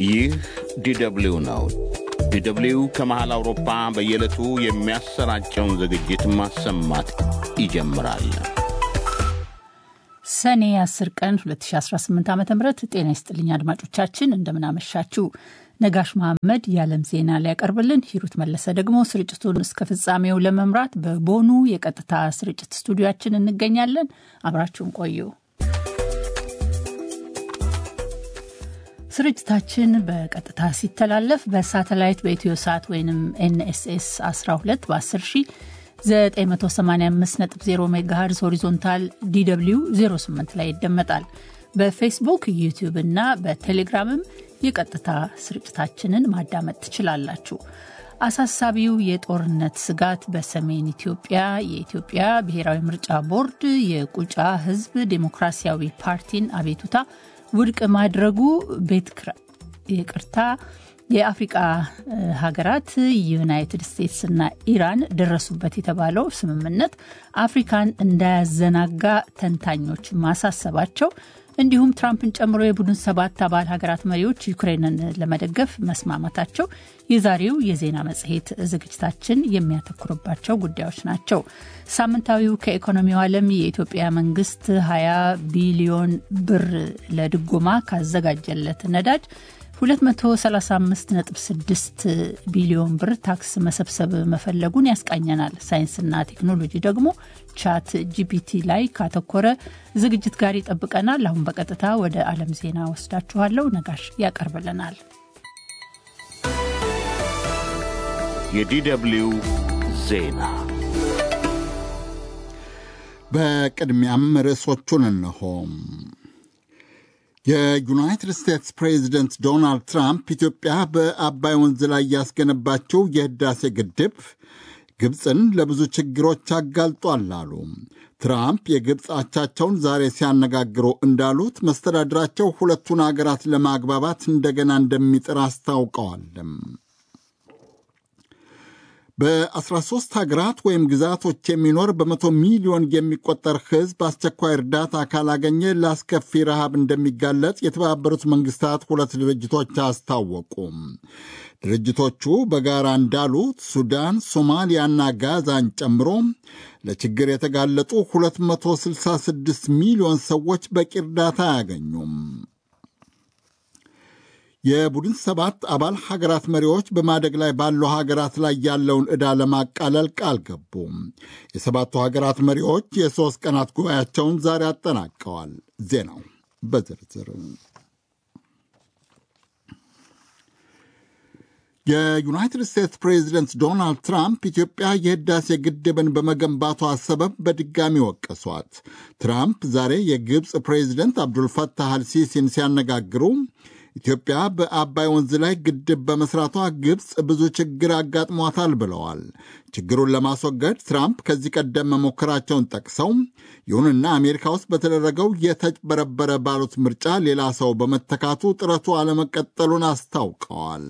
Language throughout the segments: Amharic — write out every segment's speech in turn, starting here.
ይህ ዲደብሊው ነው። ዲደብሊው ከመሃል አውሮፓ በየዕለቱ የሚያሰራጨውን ዝግጅት ማሰማት ይጀምራል። ሰኔ 10 ቀን 2018 ዓ ም ጤና ይስጥልኝ አድማጮቻችን፣ እንደምናመሻችሁ። ነጋሽ መሐመድ የዓለም ዜና ሊያቀርብልን፣ ሂሩት መለሰ ደግሞ ስርጭቱን እስከ ፍጻሜው ለመምራት በቦኑ የቀጥታ ስርጭት ስቱዲያችን እንገኛለን። አብራችሁን ቆዩ። ስርጭታችን በቀጥታ ሲተላለፍ በሳተላይት በኢትዮ ሰዓት ወይም ኤንኤስኤስ 12 በ10 985.0 ሜጋሄርዝ ሆሪዞንታል ዲw 08 ላይ ይደመጣል። በፌስቡክ ዩቲዩብ እና በቴሌግራምም የቀጥታ ስርጭታችንን ማዳመጥ ትችላላችሁ። አሳሳቢው የጦርነት ስጋት በሰሜን ኢትዮጵያ የኢትዮጵያ ብሔራዊ ምርጫ ቦርድ የቁጫ ሕዝብ ዴሞክራሲያዊ ፓርቲን አቤቱታ ውድቅ ማድረጉ ቤት ይቅርታ የአፍሪቃ ሀገራት ዩናይትድ ስቴትስ እና ኢራን ደረሱበት የተባለው ስምምነት አፍሪካን እንዳያዘናጋ ተንታኞች ማሳሰባቸው እንዲሁም ትራምፕን ጨምሮ የቡድን ሰባት አባል ሀገራት መሪዎች ዩክሬንን ለመደገፍ መስማማታቸው የዛሬው የዜና መጽሔት ዝግጅታችን የሚያተኩርባቸው ጉዳዮች ናቸው። ሳምንታዊው ከኢኮኖሚው ዓለም የኢትዮጵያ መንግስት 20 ቢሊዮን ብር ለድጎማ ካዘጋጀለት ነዳጅ 235.6 ቢሊዮን ብር ታክስ መሰብሰብ መፈለጉን ያስቃኘናል። ሳይንስና ቴክኖሎጂ ደግሞ ቻት ጂፒቲ ላይ ካተኮረ ዝግጅት ጋር ይጠብቀናል። አሁን በቀጥታ ወደ ዓለም ዜና ወስዳችኋለሁ። ነጋሽ ያቀርብልናል። የዲደብሊው ዜና በቅድሚያም ርዕሶቹን እንሆ። የዩናይትድ ስቴትስ ፕሬዚደንት ዶናልድ ትራምፕ ኢትዮጵያ በአባይ ወንዝ ላይ ያስገነባቸው የህዳሴ ግድብ ግብፅን ለብዙ ችግሮች አጋልጧል አሉ። ትራምፕ የግብፅ አቻቸውን ዛሬ ሲያነጋግሩ እንዳሉት መስተዳድራቸው ሁለቱን አገራት ለማግባባት እንደገና እንደሚጥር አስታውቀዋል። በ13 ሀገራት ወይም ግዛቶች የሚኖር በመቶ ሚሊዮን የሚቆጠር ሕዝብ አስቸኳይ እርዳታ ካላገኘ ለአስከፊ ረሃብ እንደሚጋለጥ የተባበሩት መንግስታት ሁለት ድርጅቶች አስታወቁ። ድርጅቶቹ በጋራ እንዳሉት ሱዳን፣ ሶማሊያና ጋዛን ጨምሮ ለችግር የተጋለጡ 266 ሚሊዮን ሰዎች በቂ እርዳታ አያገኙም። የቡድን ሰባት አባል ሀገራት መሪዎች በማደግ ላይ ባሉ ሀገራት ላይ ያለውን ዕዳ ለማቃለል ቃል ገቡ። የሰባቱ ሀገራት መሪዎች የሦስት ቀናት ጉባኤያቸውን ዛሬ አጠናቀዋል። ዜናው በዝርዝር የዩናይትድ ስቴትስ ፕሬዚደንት ዶናልድ ትራምፕ ኢትዮጵያ የህዳሴ ግድብን በመገንባቷ ሰበብ በድጋሚ ወቀሷት። ትራምፕ ዛሬ የግብፅ ፕሬዚደንት አብዱልፈታህ አልሲሲን ሲያነጋግሩ ኢትዮጵያ በአባይ ወንዝ ላይ ግድብ በመስራቷ ግብፅ ብዙ ችግር አጋጥሟታል ብለዋል። ችግሩን ለማስወገድ ትራምፕ ከዚህ ቀደም መሞከራቸውን ጠቅሰው ይሁንና አሜሪካ ውስጥ በተደረገው የተጭበረበረ ባሉት ምርጫ ሌላ ሰው በመተካቱ ጥረቱ አለመቀጠሉን አስታውቀዋል።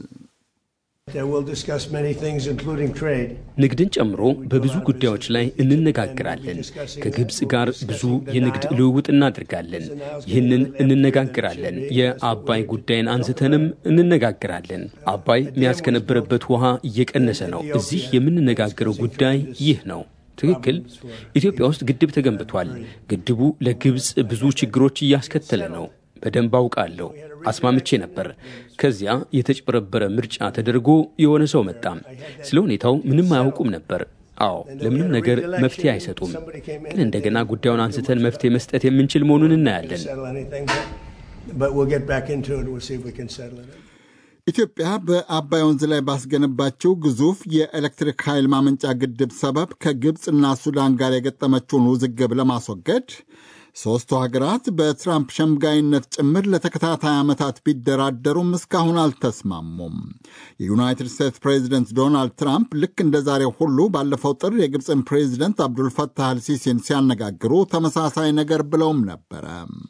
ንግድን ጨምሮ በብዙ ጉዳዮች ላይ እንነጋግራለን። ከግብፅ ጋር ብዙ የንግድ ልውውጥ እናድርጋለን። ይህንን እንነጋግራለን። የአባይ ጉዳይን አንስተንም እንነጋግራለን። አባይ መያዝ ከነበረበት ውሃ እየቀነሰ ነው። እዚህ የምንነጋገረው ጉዳይ ይህ ነው። ትክክል። ኢትዮጵያ ውስጥ ግድብ ተገንብቷል። ግድቡ ለግብፅ ብዙ ችግሮች እያስከተለ ነው። በደንብ አውቃለሁ። አስማምቼ ነበር። ከዚያ የተጭበረበረ ምርጫ ተደርጎ የሆነ ሰው መጣ። ስለ ሁኔታው ምንም አያውቁም ነበር። አዎ ለምንም ነገር መፍትሄ አይሰጡም። ግን እንደገና ጉዳዩን አንስተን መፍትሄ መስጠት የምንችል መሆኑን እናያለን። ኢትዮጵያ በአባይ ወንዝ ላይ ባስገነባቸው ግዙፍ የኤሌክትሪክ ኃይል ማመንጫ ግድብ ሰበብ ከግብፅና ሱዳን ጋር የገጠመችውን ውዝግብ ለማስወገድ ሦስቱ ሀገራት በትራምፕ ሸምጋይነት ጭምር ለተከታታይ ዓመታት ቢደራደሩም እስካሁን አልተስማሙም። የዩናይትድ ስቴትስ ፕሬዚደንት ዶናልድ ትራምፕ ልክ እንደ ዛሬው ሁሉ ባለፈው ጥር የግብፅን ፕሬዚደንት አብዱልፈታህ አልሲሲን ሲያነጋግሩ ተመሳሳይ ነገር ብለውም ነበረ።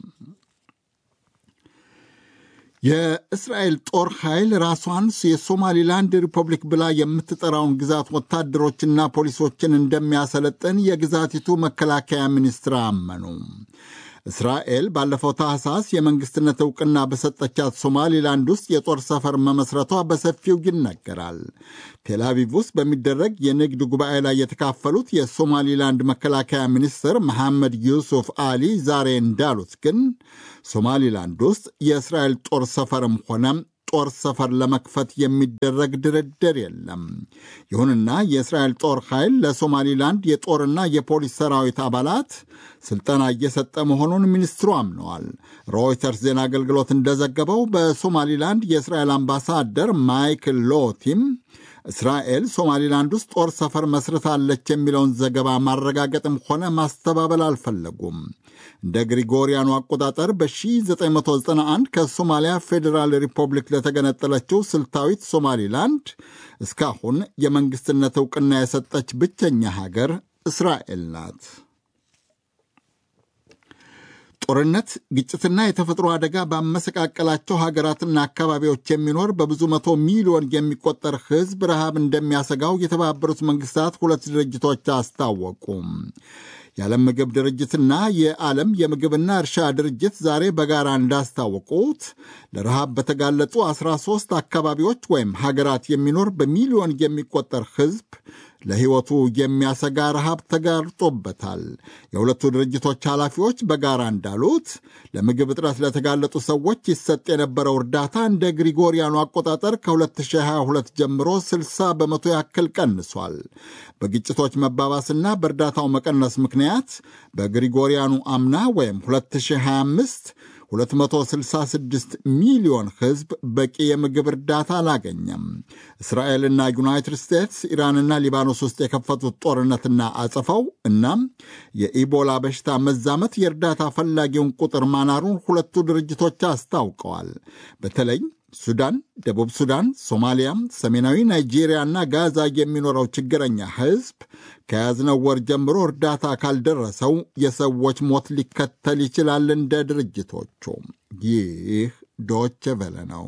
የእስራኤል ጦር ኃይል ራሷን የሶማሊላንድ ሪፐብሊክ ብላ የምትጠራውን ግዛት ወታደሮችና ፖሊሶችን እንደሚያሰለጥን የግዛቲቱ መከላከያ ሚኒስትር አመኑ። እስራኤል ባለፈው ታህሳስ የመንግስትነት እውቅና በሰጠቻት ሶማሊላንድ ውስጥ የጦር ሰፈር መመስረቷ በሰፊው ይነገራል። ቴልአቪቭ ውስጥ በሚደረግ የንግድ ጉባኤ ላይ የተካፈሉት የሶማሊላንድ መከላከያ ሚኒስትር መሐመድ ዩሱፍ አሊ ዛሬ እንዳሉት ግን ሶማሊላንድ ውስጥ የእስራኤል ጦር ሰፈርም ሆነ ጦር ሰፈር ለመክፈት የሚደረግ ድርድር የለም። ይሁንና የእስራኤል ጦር ኃይል ለሶማሊላንድ የጦርና የፖሊስ ሰራዊት አባላት ስልጠና እየሰጠ መሆኑን ሚኒስትሩ አምነዋል። ሮይተርስ ዜና አገልግሎት እንደዘገበው በሶማሊላንድ የእስራኤል አምባሳደር ማይክል ሎቲም እስራኤል ሶማሊላንድ ውስጥ ጦር ሰፈር መስርታለች የሚለውን ዘገባ ማረጋገጥም ሆነ ማስተባበል አልፈለጉም። እንደ ግሪጎሪያኑ አቆጣጠር በ1991 ከሶማሊያ ፌዴራል ሪፐብሊክ ለተገነጠለችው ስልታዊት ሶማሊላንድ እስካሁን የመንግስትነት ዕውቅና የሰጠች ብቸኛ ሀገር እስራኤል ናት። ጦርነት፣ ግጭትና የተፈጥሮ አደጋ ባመሰቃቀላቸው ሀገራትና አካባቢዎች የሚኖር በብዙ መቶ ሚሊዮን የሚቆጠር ሕዝብ ረሃብ እንደሚያሰጋው የተባበሩት መንግስታት ሁለት ድርጅቶች አስታወቁም። የዓለም ምግብ ድርጅትና የዓለም የምግብና እርሻ ድርጅት ዛሬ በጋራ እንዳስታወቁት ለረሃብ በተጋለጡ 13 አካባቢዎች ወይም ሀገራት የሚኖር በሚሊዮን የሚቆጠር ሕዝብ ለሕይወቱ የሚያሰጋ ረሃብ ተጋርጦበታል። የሁለቱ ድርጅቶች ኃላፊዎች በጋራ እንዳሉት ለምግብ እጥረት ለተጋለጡ ሰዎች ይሰጥ የነበረው እርዳታ እንደ ግሪጎሪያኑ አቆጣጠር ከ2022 ጀምሮ 60 በመቶ ያክል ቀንሷል። በግጭቶች መባባስና በእርዳታው መቀነስ ምክንያት በግሪጎሪያኑ አምና ወይም 2025 266 ሚሊዮን ሕዝብ በቂ የምግብ እርዳታ አላገኘም። እስራኤልና ዩናይትድ ስቴትስ ኢራንና ሊባኖስ ውስጥ የከፈቱት ጦርነትና አጸፋው እናም የኢቦላ በሽታ መዛመት የእርዳታ ፈላጊውን ቁጥር ማናሩን ሁለቱ ድርጅቶች አስታውቀዋል። በተለይ ሱዳን፣ ደቡብ ሱዳን፣ ሶማሊያ፣ ሰሜናዊ ናይጄሪያና ጋዛ የሚኖረው ችግረኛ ሕዝብ ከያዝነው ወር ጀምሮ እርዳታ ካልደረሰው የሰዎች ሞት ሊከተል ይችላል። እንደ ድርጅቶቹ ይህ ዶቼ ቬለ ነው።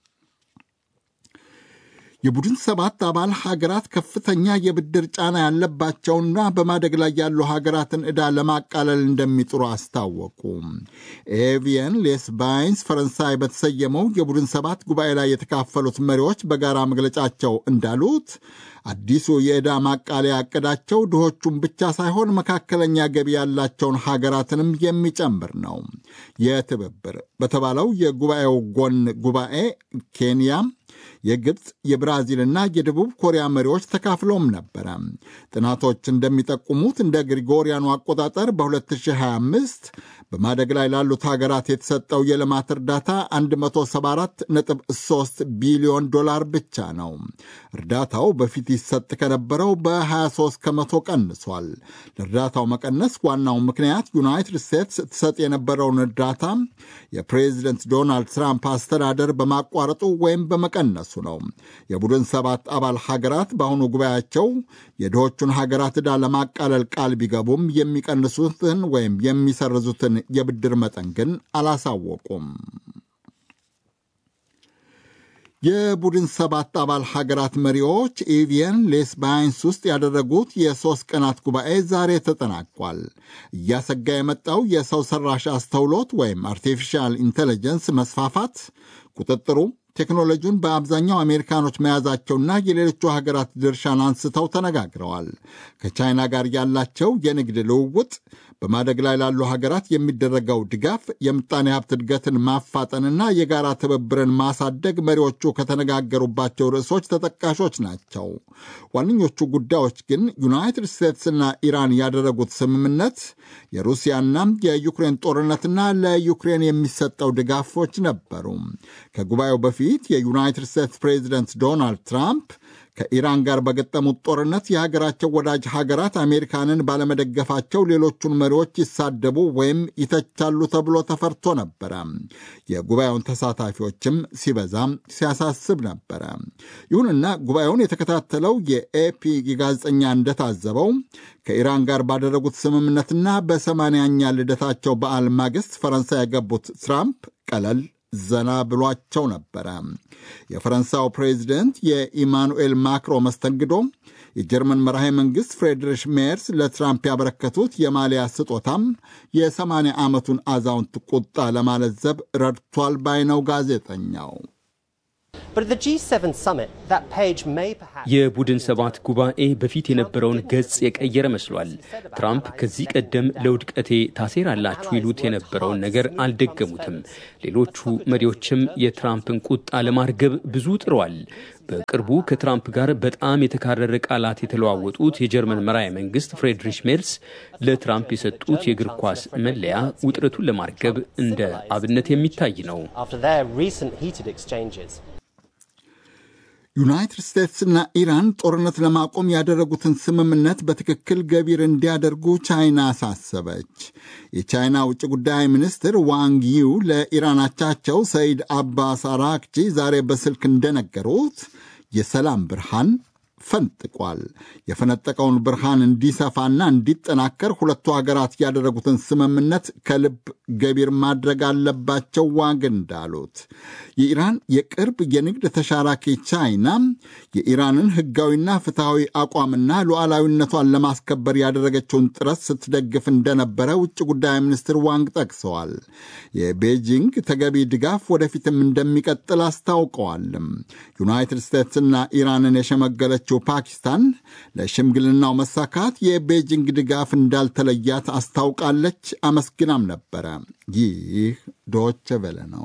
የቡድን ሰባት አባል ሀገራት ከፍተኛ የብድር ጫና ያለባቸውና በማደግ ላይ ያሉ ሀገራትን ዕዳ ለማቃለል እንደሚጥሩ አስታወቁ። ኤቪየን ሌስባይንስ ፈረንሳይ በተሰየመው የቡድን ሰባት ጉባኤ ላይ የተካፈሉት መሪዎች በጋራ መግለጫቸው እንዳሉት አዲሱ የዕዳ ማቃለያ ዕቅዳቸው ድሆቹን ብቻ ሳይሆን መካከለኛ ገቢ ያላቸውን ሀገራትንም የሚጨምር ነው። የትብብር በተባለው የጉባኤው ጎን ጉባኤ ኬንያ የግብፅ የብራዚልና የደቡብ ኮሪያ መሪዎች ተካፍለውም ነበረ። ጥናቶች እንደሚጠቁሙት እንደ ግሪጎሪያኑ አቆጣጠር በ2025 በማደግ ላይ ላሉት ሀገራት የተሰጠው የልማት እርዳታ 174.3 ቢሊዮን ዶላር ብቻ ነው። እርዳታው በፊት ይሰጥ ከነበረው በ23 ከመቶ ቀንሷል። ለእርዳታው መቀነስ ዋናው ምክንያት ዩናይትድ ስቴትስ ትሰጥ የነበረውን እርዳታ የፕሬዚደንት ዶናልድ ትራምፕ አስተዳደር በማቋረጡ ወይም በመቀነሱ ነው። የቡድን ሰባት አባል ሀገራት በአሁኑ ጉባኤያቸው የድሆቹን ሀገራት ዕዳ ለማቃለል ቃል ቢገቡም የሚቀንሱትን ወይም የሚሰርዙትን የብድር መጠን ግን አላሳወቁም። የቡድን ሰባት አባል ሀገራት መሪዎች ኤቪየን ሌስባይንስ ውስጥ ያደረጉት የሦስት ቀናት ጉባኤ ዛሬ ተጠናቋል። እያሰጋ የመጣው የሰው ሰራሽ አስተውሎት ወይም አርቲፊሻል ኢንቴሊጀንስ መስፋፋት ቁጥጥሩ ቴክኖሎጂውን በአብዛኛው አሜሪካኖች መያዛቸውና የሌሎቹ ሀገራት ድርሻን አንስተው ተነጋግረዋል። ከቻይና ጋር ያላቸው የንግድ ልውውጥ፣ በማደግ ላይ ላሉ ሀገራት የሚደረገው ድጋፍ፣ የምጣኔ ሀብት እድገትን ማፋጠንና የጋራ ትብብርን ማሳደግ መሪዎቹ ከተነጋገሩባቸው ርዕሶች ተጠቃሾች ናቸው። ዋነኞቹ ጉዳዮች ግን ዩናይትድ ስቴትስና ኢራን ያደረጉት ስምምነት፣ የሩሲያና የዩክሬን ጦርነትና ለዩክሬን የሚሰጠው ድጋፎች ነበሩ። ከጉባኤው በፊት የዩናይትድ ስቴትስ ፕሬዚደንት ዶናልድ ትራምፕ ከኢራን ጋር በገጠሙት ጦርነት የሀገራቸው ወዳጅ ሀገራት አሜሪካንን ባለመደገፋቸው ሌሎቹን መሪዎች ይሳደቡ ወይም ይተቻሉ ተብሎ ተፈርቶ ነበረ። የጉባኤውን ተሳታፊዎችም ሲበዛም ሲያሳስብ ነበረ። ይሁንና ጉባኤውን የተከታተለው የኤፒ ጋዜጠኛ እንደታዘበው ከኢራን ጋር ባደረጉት ስምምነትና በሰማንያኛ ልደታቸው በዓል ማግስት ፈረንሳይ የገቡት ትራምፕ ቀለል ዘና ብሏቸው ነበረ። የፈረንሳዩ ፕሬዚደንት የኢማኑኤል ማክሮ መስተንግዶ የጀርመን መራሄ መንግሥት ፍሬድሪሽ ሜርስ ለትራምፕ ያበረከቱት የማሊያ ስጦታም የ80 ዓመቱን አዛውንት ቁጣ ለማለዘብ ረድቷል ባይ ነው ጋዜጠኛው። የቡድን ሰባት ጉባኤ በፊት የነበረውን ገጽ የቀየረ መስሏል። ትራምፕ ከዚህ ቀደም ለውድቀቴ ታሴራላችሁ ይሉት የነበረውን ነገር አልደገሙትም። ሌሎቹ መሪዎችም የትራምፕን ቁጣ ለማርገብ ብዙ ጥረዋል። በቅርቡ ከትራምፕ ጋር በጣም የተካረረ ቃላት የተለዋወጡት የጀርመን መራሄ መንግስት ፍሬድሪሽ ሜርስ ለትራምፕ የሰጡት የእግር ኳስ መለያ ውጥረቱን ለማርገብ እንደ አብነት የሚታይ ነው። ዩናይትድ ስቴትስና ኢራን ጦርነት ለማቆም ያደረጉትን ስምምነት በትክክል ገቢር እንዲያደርጉ ቻይና አሳሰበች። የቻይና ውጭ ጉዳይ ሚኒስትር ዋንግ ዩ ለኢራን አቻቸው ሰይድ አባስ አራክቺ ዛሬ በስልክ እንደነገሩት የሰላም ብርሃን ፈንጥቋል። የፈነጠቀውን ብርሃን እንዲሰፋና እንዲጠናከር ሁለቱ ሀገራት ያደረጉትን ስምምነት ከልብ ገቢር ማድረግ አለባቸው ዋግ እንዳሉት የኢራን የቅርብ የንግድ ተሻራኪ ቻይና የኢራንን ሕጋዊና ፍትሐዊ አቋምና ሉዓላዊነቷን ለማስከበር ያደረገችውን ጥረት ስትደግፍ እንደነበረ ውጭ ጉዳይ ሚኒስትር ዋንግ ጠቅሰዋል። የቤጂንግ ተገቢ ድጋፍ ወደፊትም እንደሚቀጥል አስታውቀዋልም። ዩናይትድ ስቴትስና ኢራንን የሸመገለችው ፓኪስታን ለሽምግልናው መሳካት የቤጂንግ ድጋፍ እንዳልተለያት አስታውቃለች። አመስግናም ነበረ። ይህ ዶች ቬለ ነው።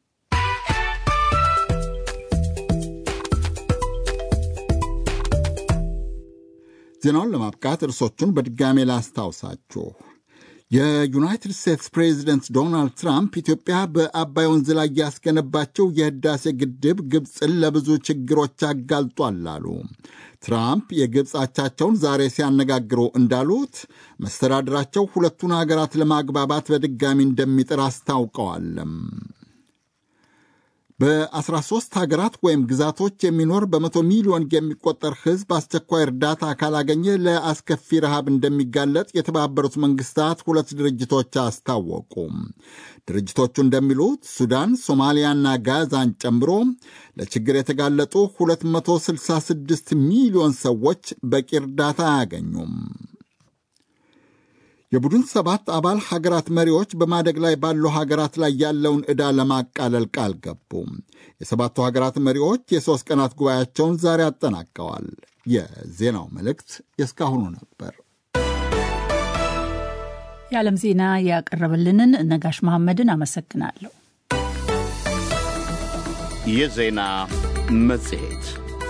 ዜናውን ለማብቃት እርሶቹን በድጋሜ ላስታውሳችሁ። የዩናይትድ ስቴትስ ፕሬዚደንት ዶናልድ ትራምፕ ኢትዮጵያ በአባይ ወንዝ ላይ ያስገነባቸው የህዳሴ ግድብ ግብፅን ለብዙ ችግሮች አጋልጧል አሉ። ትራምፕ የግብፅ አቻቸውን ዛሬ ሲያነጋግሩ እንዳሉት መስተዳድራቸው ሁለቱን ሀገራት ለማግባባት በድጋሚ እንደሚጥር አስታውቀዋልም። በ13 ሀገራት ወይም ግዛቶች የሚኖር በመቶ ሚሊዮን የሚቆጠር ሕዝብ አስቸኳይ እርዳታ ካላገኘ ለአስከፊ ረሃብ እንደሚጋለጥ የተባበሩት መንግስታት ሁለት ድርጅቶች አስታወቁ። ድርጅቶቹ እንደሚሉት ሱዳን፣ ሶማሊያና ጋዛን ጨምሮ ለችግር የተጋለጡ 266 ሚሊዮን ሰዎች በቂ እርዳታ አያገኙም። የቡድን ሰባት አባል ሀገራት መሪዎች በማደግ ላይ ባሉ ሀገራት ላይ ያለውን ዕዳ ለማቃለል ቃል ገቡ። የሰባቱ ሀገራት መሪዎች የሦስት ቀናት ጉባኤያቸውን ዛሬ አጠናቀዋል። የዜናው መልእክት የእስካሁኑ ነበር። የዓለም ዜና ያቀረበልንን ነጋሽ መሐመድን አመሰግናለሁ። የዜና መጽሔት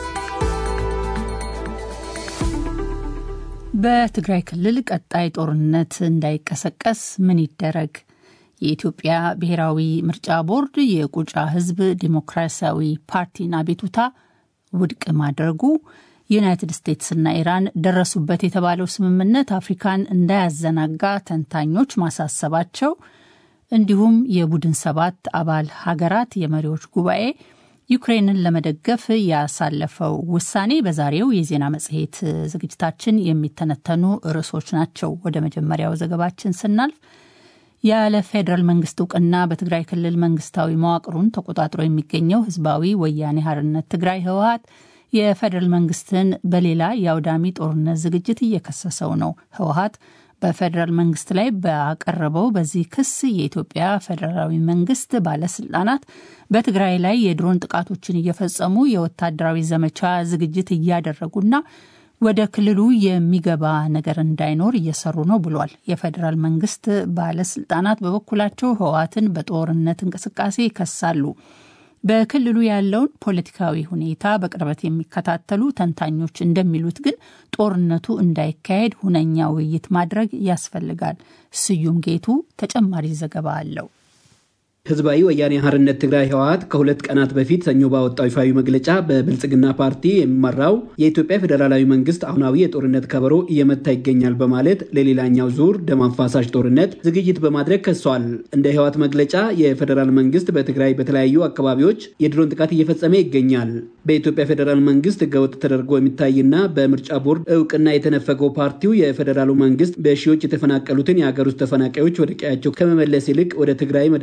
በትግራይ ክልል ቀጣይ ጦርነት እንዳይቀሰቀስ ምን ይደረግ? የኢትዮጵያ ብሔራዊ ምርጫ ቦርድ የቁጫ ሕዝብ ዲሞክራሲያዊ ፓርቲን አቤቱታ ውድቅ ማድረጉ፣ ዩናይትድ ስቴትስና ኢራን ደረሱበት የተባለው ስምምነት አፍሪካን እንዳያዘናጋ ተንታኞች ማሳሰባቸው፣ እንዲሁም የቡድን ሰባት አባል ሀገራት የመሪዎች ጉባኤ ዩክሬንን ለመደገፍ ያሳለፈው ውሳኔ በዛሬው የዜና መጽሔት ዝግጅታችን የሚተነተኑ ርዕሶች ናቸው። ወደ መጀመሪያው ዘገባችን ስናልፍ ያለ ፌዴራል መንግስት እውቅና በትግራይ ክልል መንግስታዊ መዋቅሩን ተቆጣጥሮ የሚገኘው ህዝባዊ ወያኔ ሓርነት ትግራይ ህወሀት የፌዴራል መንግስትን በሌላ የአውዳሚ ጦርነት ዝግጅት እየከሰሰው ነው። ህወሀት በፌዴራል መንግስት ላይ ባቀረበው በዚህ ክስ የኢትዮጵያ ፌዴራላዊ መንግስት ባለስልጣናት በትግራይ ላይ የድሮን ጥቃቶችን እየፈጸሙ የወታደራዊ ዘመቻ ዝግጅት እያደረጉና ወደ ክልሉ የሚገባ ነገር እንዳይኖር እየሰሩ ነው ብሏል። የፌዴራል መንግስት ባለስልጣናት በበኩላቸው ህወሓትን በጦርነት እንቅስቃሴ ይከሳሉ። በክልሉ ያለውን ፖለቲካዊ ሁኔታ በቅርበት የሚከታተሉ ተንታኞች እንደሚሉት ግን ጦርነቱ እንዳይካሄድ ሁነኛ ውይይት ማድረግ ያስፈልጋል። ስዩም ጌቱ ተጨማሪ ዘገባ አለው። ህዝባዊ ወያኔ ሓርነት ትግራይ ህወሓት ከሁለት ቀናት በፊት ሰኞ ባወጣው ይፋዊ መግለጫ በብልጽግና ፓርቲ የሚመራው የኢትዮጵያ ፌዴራላዊ መንግስት አሁናዊ የጦርነት ከበሮ እየመታ ይገኛል በማለት ለሌላኛው ዙር ደም አፋሳሽ ጦርነት ዝግጅት በማድረግ ከሷል። እንደ ህወሓት መግለጫ የፌዴራል መንግስት በትግራይ በተለያዩ አካባቢዎች የድሮን ጥቃት እየፈጸመ ይገኛል። በኢትዮጵያ ፌዴራል መንግስት ህገወጥ ተደርጎ የሚታይና በምርጫ ቦርድ እውቅና የተነፈገው ፓርቲው የፌዴራሉ መንግስት በሺዎች የተፈናቀሉትን የሀገር ውስጥ ተፈናቃዮች ወደ ቀያቸው ከመመለስ ይልቅ ወደ ትግራይ መድኃኒትን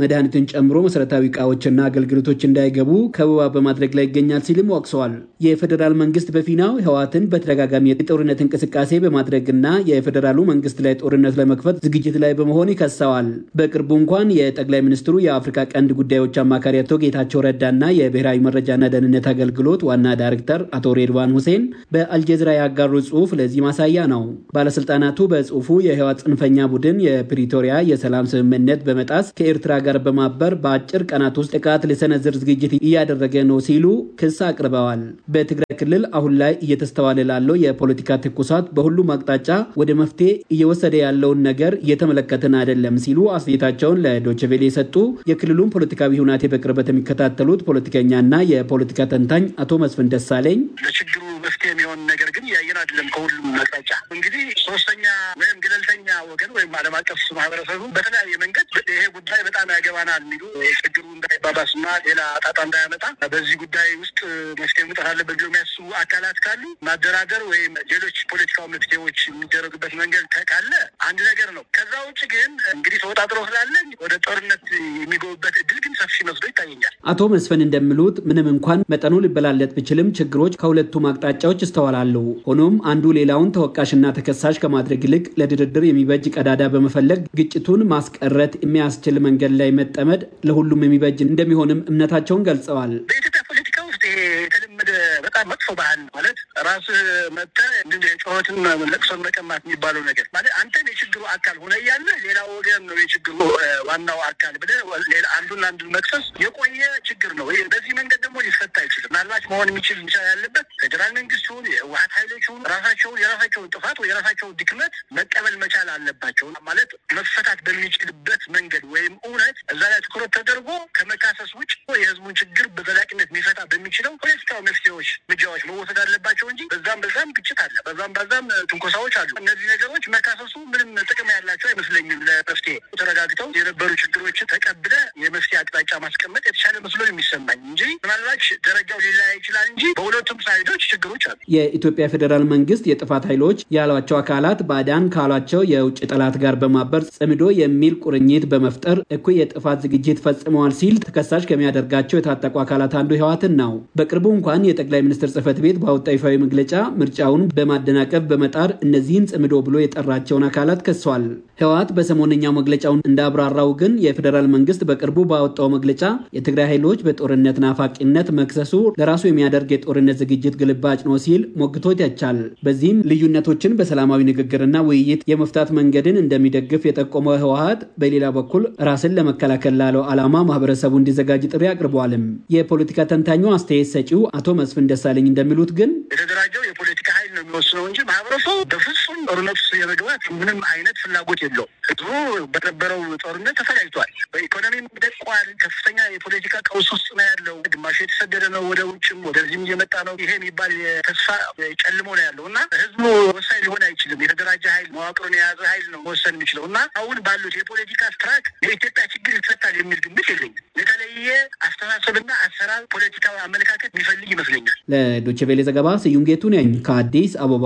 ጨምሮ መሰረታዊ እቃዎችና አገልግሎቶች እንዳይገቡ ከበባ በማድረግ ላይ ይገኛል ሲልም ወቅሰዋል። የፌዴራል መንግስት በፊናው ህወሓትን በተደጋጋሚ የጦርነት እንቅስቃሴ በማድረግና የፌዴራሉ መንግስት ላይ ጦርነት ለመክፈት ዝግጅት ላይ በመሆን ይከሰዋል። በቅርቡ እንኳን የጠቅላይ ሚኒስትሩ የአፍሪካ ቀንድ ጉዳዮች አማካሪ አቶ ጌታቸው ረዳና የብሔራዊ መረጃና ደህንነት አገልግሎት ዋና ዳይሬክተር አቶ ሬድዋን ሁሴን በአልጀዚራ ያጋሩ ጽሁፍ ለዚህ ማሳያ ነው። ባለስልጣናቱ በጽሁፉ የህወሓት ጽንፈኛ ቡድን የፕሪቶሪያ የሰላም ስምምነት በመጣስ ከኤርትራ ጋር በማበር በአጭር ቀናት ውስጥ ጥቃት ሊሰነዝር ዝግጅት እያደረገ ነው ሲሉ ክስ አቅርበዋል። በትግራይ ክልል አሁን ላይ እየተስተዋለ ላለው የፖለቲካ ትኩሳት በሁሉም አቅጣጫ ወደ መፍትሄ እየወሰደ ያለውን ነገር እየተመለከትን አይደለም ሲሉ አስተያየታቸውን ለዶችቬሌ የሰጡ የክልሉን ፖለቲካዊ ሁናቴ በቅርበት የሚከታተሉት ፖለቲከኛና የፖለቲካ ተንታኝ አቶ መስፍን ደሳለኝ ለችግሩ መፍትሄ የሚሆን ነገር ግን እያየን አይደለም። ከሁሉም አቅጣጫ እንግዲህ ሶስተኛ ወይም ገለልተኛ ወገን ወይም ዓለም አቀፍ ማህበረሰቡ በተለያየ መንገድ ይሄ ጉዳይ በጣም ያገባናል የሚሉ ችግሩ እንዳይባባስና ሌላ ጣጣ እንዳያመጣ በዚህ ጉዳይ ውስጥ መፍትሄ መውጣት አለበት ብሎ የሚያስቡ አካላት ካሉ ማደራደር ወይም ሌሎች ፖለቲካዊ መፍትሄዎች የሚደረጉበት መንገድ ካለ አንድ ነገር ነው። ከዛ ውጭ ግን እንግዲህ ተወጣጥሮ ስላለ ወደ ጦርነት የሚገቡበት እድል ግን ሰፊ መስሎ ይታየኛል። አቶ መስፍን እንደሚሉት ምንም እንኳን መጠኑ ሊበላለጥ ቢችልም ችግሮች ከሁለቱም አቅጣጫዎች ይስተዋላሉ። ሆኖም አንዱ ሌላውን ተወቃሽና ተከሳሽ ከማድረግ ይልቅ ለድርድር የሚበጅ ቀዳዳ በመፈለግ ግጭቱን ማስቀረት የሚያስችል መንገድ ላይ መጠመድ ለሁሉም የሚበጅ እንደሚሆንም እምነታቸውን ገልጸዋል። በኢትዮጵያ ፖለቲካ ውስጥ ይሄ የተለመደ በጣም መጥፎ ባህል ማለት ራስህ መጥተህ ጩኸትን ለቅሶን መቀማት የሚባለው ነገር ማለት አንተም የችግሩ አካል ሆነ እያለ ሌላ ወገን ነው የችግሩ ዋናው አካል ብለህ አንዱን አንዱን መክሰስ የቆየ ችግር ነው። በዚህ መንገድ ደግሞ ሊፈታ አይችልም። ምናልባት መሆን የሚችል መቻል ያለበት ፌዴራል መንግስቱን የህወሓት ኃይሎቹን ራሳቸውን የራሳቸውን ጥፋት ወይ የራሳቸውን ድክመት መቀበል መቻል አለባቸው። ማለት መፈታት በሚችልበት መንገድ ወይም እውነት እዛ ላይ ትኩረት ተደርጎ ከመካሰስ ውጭ የህዝቡን ችግር በዘላቂነት የሚፈታ በሚችለው ፖለቲካዊ መፍትሄዎች፣ እርምጃዎች መወሰድ አለባቸው እንጂ በዛም በዛም ግጭት አለ፣ በዛም በዛም ትንኮሳዎች አሉ። እነዚህ ነገሮች መካሰሱ ምንም ጥቅም ያላቸው አይመስለኝም። ለመፍትሄ ተረጋግተው የነበሩ ችግሮችን ተቀብለ የመፍትሄ አቅጣጫ ማስቀመጥ የተሻለ መስሎ የሚሰማኝ እንጂ ምናልባት ደረጃው ሊለያይ ይችላል እንጂ በሁለቱም ሳይዶች ችግሮች አሉ። የኢትዮጵያ ፌዴራል መንግስት የጥፋት ኃይሎች ያሏቸው አካላት ባዕዳን ካሏቸው የውጭ ጠላት ጋር በማበር ጽምዶ የሚል ቁርኝት በመፍጠር እኩይ የጥፋት ዝግጅት ፈጽመዋል ሲል ተከሳሽ ከሚያደርጋቸው የታጠቁ አካላት አንዱ ህወሓትን ነው። በቅርቡ እንኳን የጠቅላይ ሚኒስትር ጽህፈት ቤት ባወጣው ይፋዊ መግለጫ ምርጫውን በማደናቀፍ በመጣር እነዚህን ጽምዶ ብሎ የጠራቸውን አካላት ከሷል። ህወሓት በሰሞነኛው መግለጫውን እንዳብራራው ግን የፌዴራል መንግስት በቅርቡ ባወጣው መግለጫ የትግራይ ኃይሎች በጦርነት ናፋቂነት መክሰሱ ለራሱ የሚያደርግ የጦርነት ዝግጅት ግልባጭ ነው ሲል ሞግቶ ይተቻል። በዚህም ልዩነቶችን በሰላማዊ ንግግርና ውይይት የመፍታት መንገድን እንደሚደግፍ የጠቆመው ህወሓት በሌላ በኩል ራስን ለመከላከል ላለው ዓላማ ማህበረሰቡ እንዲዘጋጅ ጥሪ አቅርበዋልም። የፖለቲካ ተንታኙ አስተያየት ሰጪው አቶ መስፍን ደሳለኝ እንደሚሉት ግን የተደራጀው የፖለቲካ ኃይል ነው የሚወስነው እንጂ ማህበረሰቡ በፍጹም ጦርነት ውስጥ የመግባት ምንም አይነት ፍላጎት የለው። ህዝቡ በነበረው ጦርነት ተፈላጅቷል። በኢኮኖሚም ደቋል። ከፍተኛ የፖለቲካ ቀውስ ውስጥ ነው ያለው። ግማሹ የተሰደደ ነው ወደ ውጭም ወደዚህም እየመጣ ነው። ይሄ የሚባል ተስፋ ጨልሞ ነው ያለው እና ህዝቡ ወሳኝ ሊሆን አይችልም። የተደራጀ ኃይል መዋቅሩን የያዘ ኃይል ነው መወሰን የሚችለው እና አሁን ባሉት የፖለቲካ ስትራክ የኢትዮጵያ ችግር ይፈታል የሚል ግምት የለኝም። የተለየ አስተሳሰብና አሰራር ፖለቲካዊ አመለካከት የሚፈልግ ይመስለኛል። ለዶቼ ቬሌ ዘገባ ስዩም ጌቱ ነኝ ከአዲስ አበባ።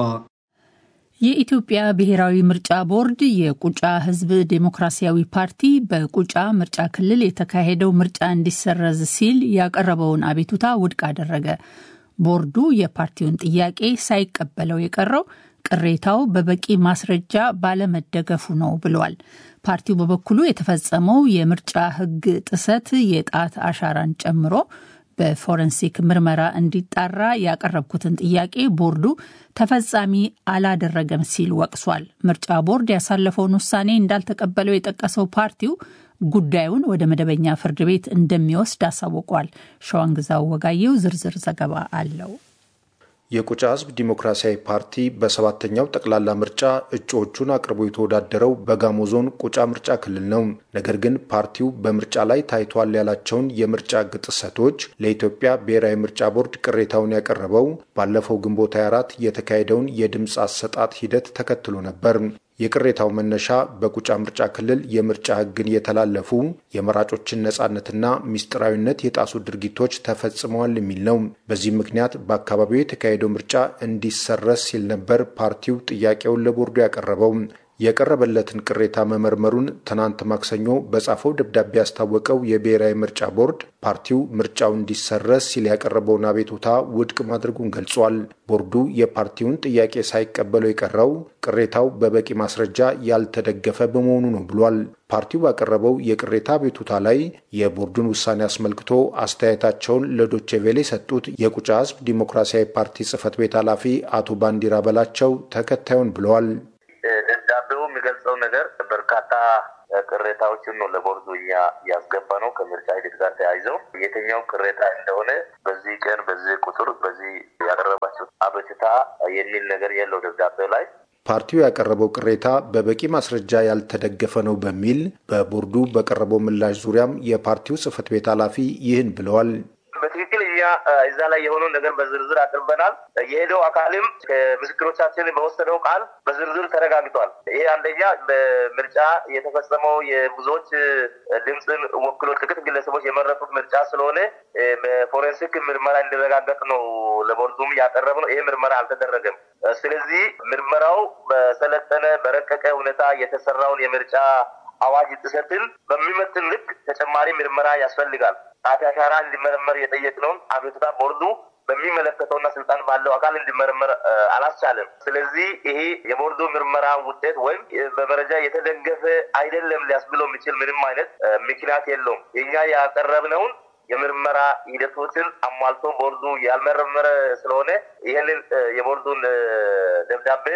የኢትዮጵያ ብሔራዊ ምርጫ ቦርድ የቁጫ ህዝብ ዴሞክራሲያዊ ፓርቲ በቁጫ ምርጫ ክልል የተካሄደው ምርጫ እንዲሰረዝ ሲል ያቀረበውን አቤቱታ ውድቅ አደረገ። ቦርዱ የፓርቲውን ጥያቄ ሳይቀበለው የቀረው ቅሬታው በበቂ ማስረጃ ባለመደገፉ ነው ብሏል። ፓርቲው በበኩሉ የተፈጸመው የምርጫ ህግ ጥሰት የጣት አሻራን ጨምሮ በፎረንሲክ ምርመራ እንዲጣራ ያቀረብኩትን ጥያቄ ቦርዱ ተፈጻሚ አላደረገም ሲል ወቅሷል። ምርጫ ቦርድ ያሳለፈውን ውሳኔ እንዳልተቀበለው የጠቀሰው ፓርቲው ጉዳዩን ወደ መደበኛ ፍርድ ቤት እንደሚወስድ አሳውቋል። ሸዋንግዛው ወጋየው ዝርዝር ዘገባ አለው። የቁጫ ህዝብ ዲሞክራሲያዊ ፓርቲ በሰባተኛው ጠቅላላ ምርጫ እጩዎቹን አቅርቦ የተወዳደረው በጋሞ ዞን ቁጫ ምርጫ ክልል ነው። ነገር ግን ፓርቲው በምርጫ ላይ ታይቷል ያላቸውን የምርጫ ህግ ጥሰቶች ለኢትዮጵያ ብሔራዊ ምርጫ ቦርድ ቅሬታውን ያቀረበው ባለፈው ግንቦት 24 የተካሄደውን የድምፅ አሰጣጥ ሂደት ተከትሎ ነበር። የቅሬታው መነሻ በቁጫ ምርጫ ክልል የምርጫ ህግን የተላለፉ የመራጮችን ነጻነትና ሚስጥራዊነት የጣሱ ድርጊቶች ተፈጽመዋል የሚል ነው። በዚህም ምክንያት በአካባቢው የተካሄደው ምርጫ እንዲሰረዝ ሲል ነበር ፓርቲው ጥያቄውን ለቦርዱ ያቀረበው። የቀረበለትን ቅሬታ መመርመሩን ትናንት ማክሰኞ በጻፈው ደብዳቤ ያስታወቀው የብሔራዊ ምርጫ ቦርድ ፓርቲው ምርጫው እንዲሰረዝ ሲል ያቀረበውን አቤቱታ ውድቅ ማድረጉን ገልጿል። ቦርዱ የፓርቲውን ጥያቄ ሳይቀበለው የቀረው ቅሬታው በበቂ ማስረጃ ያልተደገፈ በመሆኑ ነው ብሏል። ፓርቲው ባቀረበው የቅሬታ አቤቱታ ላይ የቦርዱን ውሳኔ አስመልክቶ አስተያየታቸውን ለዶቼ ቬለ የሰጡት የቁጫ ሕዝብ ዲሞክራሲያዊ ፓርቲ ጽህፈት ቤት ኃላፊ አቶ ባንዲራ በላቸው ተከታዩን ብለዋል። ደብዳቤው የሚገልጸው ነገር በርካታ ቅሬታዎችን ነው ለቦርዱ እኛ ያስገባ ነው። ከምርጫ ሂደት ጋር ተያይዘው የትኛው ቅሬታ እንደሆነ በዚህ ቀን በዚህ ቁጥር በዚህ ያቀረባቸው አቤቱታ የሚል ነገር የለው ደብዳቤው ላይ ፓርቲው ያቀረበው ቅሬታ በበቂ ማስረጃ ያልተደገፈ ነው በሚል በቦርዱ በቀረበው ምላሽ ዙሪያም የፓርቲው ጽህፈት ቤት ኃላፊ ይህን ብለዋል። በትክክል እኛ እዛ ላይ የሆነውን ነገር በዝርዝር አቅርበናል። የሄደው አካልም ከምስክሮቻችን በወሰደው ቃል በዝርዝር ተረጋግጧል። ይሄ አንደኛ በምርጫ የተፈጸመው የብዙዎች ድምፅን ወክሎ ጥቂት ግለሰቦች የመረጡት ምርጫ ስለሆነ በፎሬንሲክ ምርመራ እንዲረጋገጥ ነው ለቦርዱም ያቀረብ ነው። ይሄ ምርመራ አልተደረገም። ስለዚህ ምርመራው በሰለጠነ በረቀቀ ሁኔታ የተሰራውን የምርጫ አዋጅ ጥሰትን በሚመጥን ልክ ተጨማሪ ምርመራ ያስፈልጋል። ጣት አሻራ እንዲመረመር የጠየቅነውን አቤቱታ ቦርዱ በሚመለከተውና ስልጣን ባለው አካል እንዲመረመር አላስቻለም። ስለዚህ ይሄ የቦርዱ ምርመራ ውጤት ወይም በመረጃ የተደገፈ አይደለም ሊያስብለው የሚችል ምንም አይነት ምክንያት የለውም። የኛ ያቀረብነውን የምርመራ ሂደቶችን አሟልቶ ቦርዱ ያልመረመረ ስለሆነ ይህንን የቦርዱን ደብዳቤ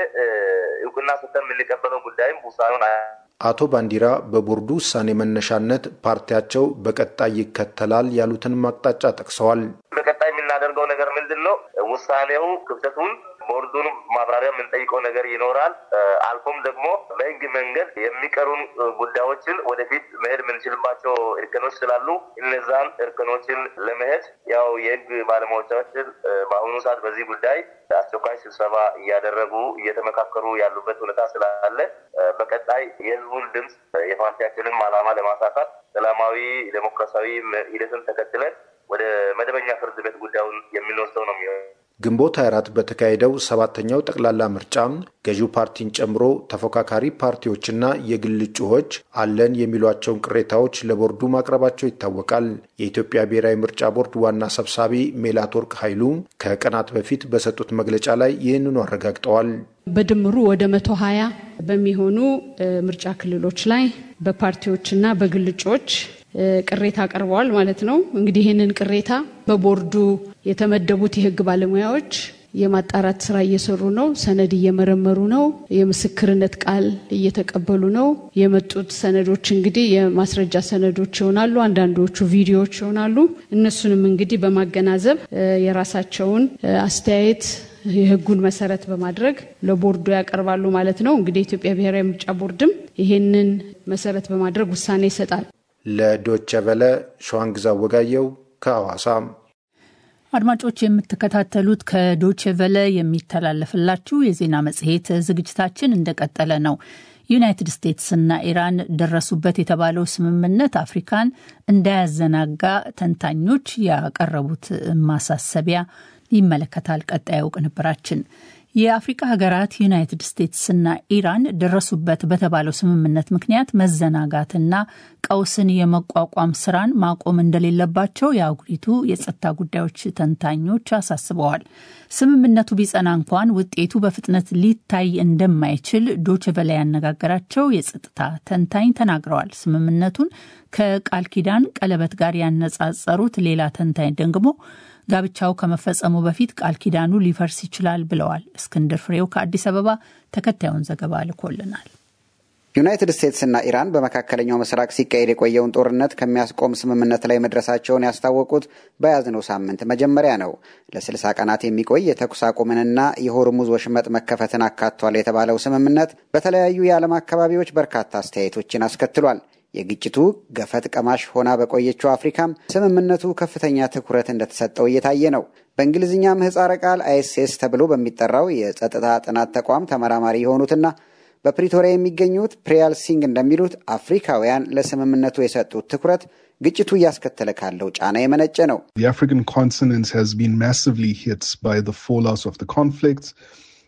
እውቅና ሰጥተን የምንቀበለው ጉዳይም ውሳኔውን አቶ ባንዲራ በቦርዱ ውሳኔ መነሻነት ፓርቲያቸው በቀጣይ ይከተላል ያሉትን አቅጣጫ ጠቅሰዋል። በቀጣይ የምናደርገው ነገር ምንድን ነው? ውሳኔው ክፍተቱን ቦርዱን ማብራሪያ የምንጠይቀው ነገር ይኖራል። አልፎም ደግሞ በህግ መንገድ የሚቀሩን ጉዳዮችን ወደፊት መሄድ የምንችልባቸው እርከኖች ስላሉ እነዛን እርከኖችን ለመሄድ ያው የህግ ባለሙያዎቻችን በአሁኑ ሰዓት በዚህ ጉዳይ አስቸኳይ ስብሰባ እያደረጉ እየተመካከሩ ያሉበት ሁኔታ ስላለ በቀጣይ የህዝቡን ድምፅ የፓርቲያችንን ዓላማ ለማሳካት ሰላማዊ ዴሞክራሲያዊ ሂደትን ተከትለን ወደ መደበኛ ፍርድ ቤት ጉዳዩን የምንወስደው ነው የሚሆነው። ግንቦት 24 በተካሄደው ሰባተኛው ጠቅላላ ምርጫ ገዢው ፓርቲን ጨምሮ ተፎካካሪ ፓርቲዎችና የግል እጩዎች አለን የሚሏቸውን ቅሬታዎች ለቦርዱ ማቅረባቸው ይታወቃል። የኢትዮጵያ ብሔራዊ ምርጫ ቦርድ ዋና ሰብሳቢ ሜላትወርቅ ኃይሉ ከቀናት በፊት በሰጡት መግለጫ ላይ ይህንኑ አረጋግጠዋል። በድምሩ ወደ መቶ ሀያ በሚሆኑ ምርጫ ክልሎች ላይ በፓርቲዎችና በግል እጩዎች ቅሬታ አቅርበዋል ማለት ነው። እንግዲህ ይህንን ቅሬታ በቦርዱ የተመደቡት የህግ ባለሙያዎች የማጣራት ስራ እየሰሩ ነው። ሰነድ እየመረመሩ ነው። የምስክርነት ቃል እየተቀበሉ ነው። የመጡት ሰነዶች እንግዲህ የማስረጃ ሰነዶች ይሆናሉ። አንዳንዶቹ ቪዲዮዎች ይሆናሉ። እነሱንም እንግዲህ በማገናዘብ የራሳቸውን አስተያየት የህጉን መሰረት በማድረግ ለቦርዱ ያቀርባሉ ማለት ነው። እንግዲህ የኢትዮጵያ ብሔራዊ ምርጫ ቦርድም ይሄንን መሰረት በማድረግ ውሳኔ ይሰጣል። ለዶቸ ቨለ ሸዋንግዛ ወጋየው ከሐዋሳ። አድማጮች የምትከታተሉት ከዶቼ ቨለ የሚተላለፍላችሁ የዜና መጽሔት ዝግጅታችን እንደቀጠለ ነው። ዩናይትድ ስቴትስና ኢራን ደረሱበት የተባለው ስምምነት አፍሪካን እንዳያዘናጋ ተንታኞች ያቀረቡት ማሳሰቢያ ይመለከታል። ቀጣዩ ቅንብራችን የአፍሪካ ሀገራት ዩናይትድ ስቴትስና ኢራን ደረሱበት በተባለው ስምምነት ምክንያት መዘናጋትና ቀውስን የመቋቋም ስራን ማቆም እንደሌለባቸው የአህጉሪቱ የጸጥታ ጉዳዮች ተንታኞች አሳስበዋል። ስምምነቱ ቢጸና እንኳን ውጤቱ በፍጥነት ሊታይ እንደማይችል ዶችቨለ ያነጋገራቸው የጸጥታ ተንታኝ ተናግረዋል። ስምምነቱን ከቃል ኪዳን ቀለበት ጋር ያነጻጸሩት ሌላ ተንታኝ ደግሞ ጋብቻው ከመፈጸሙ በፊት ቃል ኪዳኑ ሊፈርስ ይችላል ብለዋል። እስክንድር ፍሬው ከአዲስ አበባ ተከታዩን ዘገባ ልኮልናል። ዩናይትድ ስቴትስና ኢራን በመካከለኛው ምስራቅ ሲካሄድ የቆየውን ጦርነት ከሚያስቆም ስምምነት ላይ መድረሳቸውን ያስታወቁት በያዝነው ሳምንት መጀመሪያ ነው። ለስልሳ ቀናት የሚቆይ የተኩስ አቁምንና የሆርሙዝ ወሽመጥ መከፈትን አካቷል የተባለው ስምምነት በተለያዩ የዓለም አካባቢዎች በርካታ አስተያየቶችን አስከትሏል። የግጭቱ ገፈት ቀማሽ ሆና በቆየችው አፍሪካም ስምምነቱ ከፍተኛ ትኩረት እንደተሰጠው እየታየ ነው። በእንግሊዝኛ ምህፃረ ቃል አይኤስኤስ ተብሎ በሚጠራው የጸጥታ ጥናት ተቋም ተመራማሪ የሆኑትና በፕሪቶሪያ የሚገኙት ፕሪያል ሲንግ እንደሚሉት አፍሪካውያን ለስምምነቱ የሰጡት ትኩረት ግጭቱ እያስከተለ ካለው ጫና የመነጨ ነው።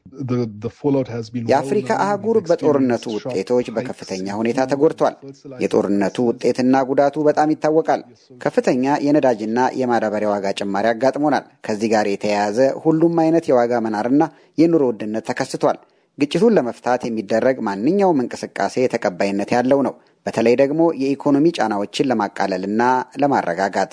የአፍሪካ አህጉር በጦርነቱ ውጤቶች በከፍተኛ ሁኔታ ተጎድቷል። የጦርነቱ ውጤትና ጉዳቱ በጣም ይታወቃል። ከፍተኛ የነዳጅና የማዳበሪያ ዋጋ ጭማሪ አጋጥሞናል። ከዚህ ጋር የተያያዘ ሁሉም አይነት የዋጋ መናርና የኑሮ ውድነት ተከስቷል። ግጭቱን ለመፍታት የሚደረግ ማንኛውም እንቅስቃሴ ተቀባይነት ያለው ነው። በተለይ ደግሞ የኢኮኖሚ ጫናዎችን ለማቃለልና ለማረጋጋት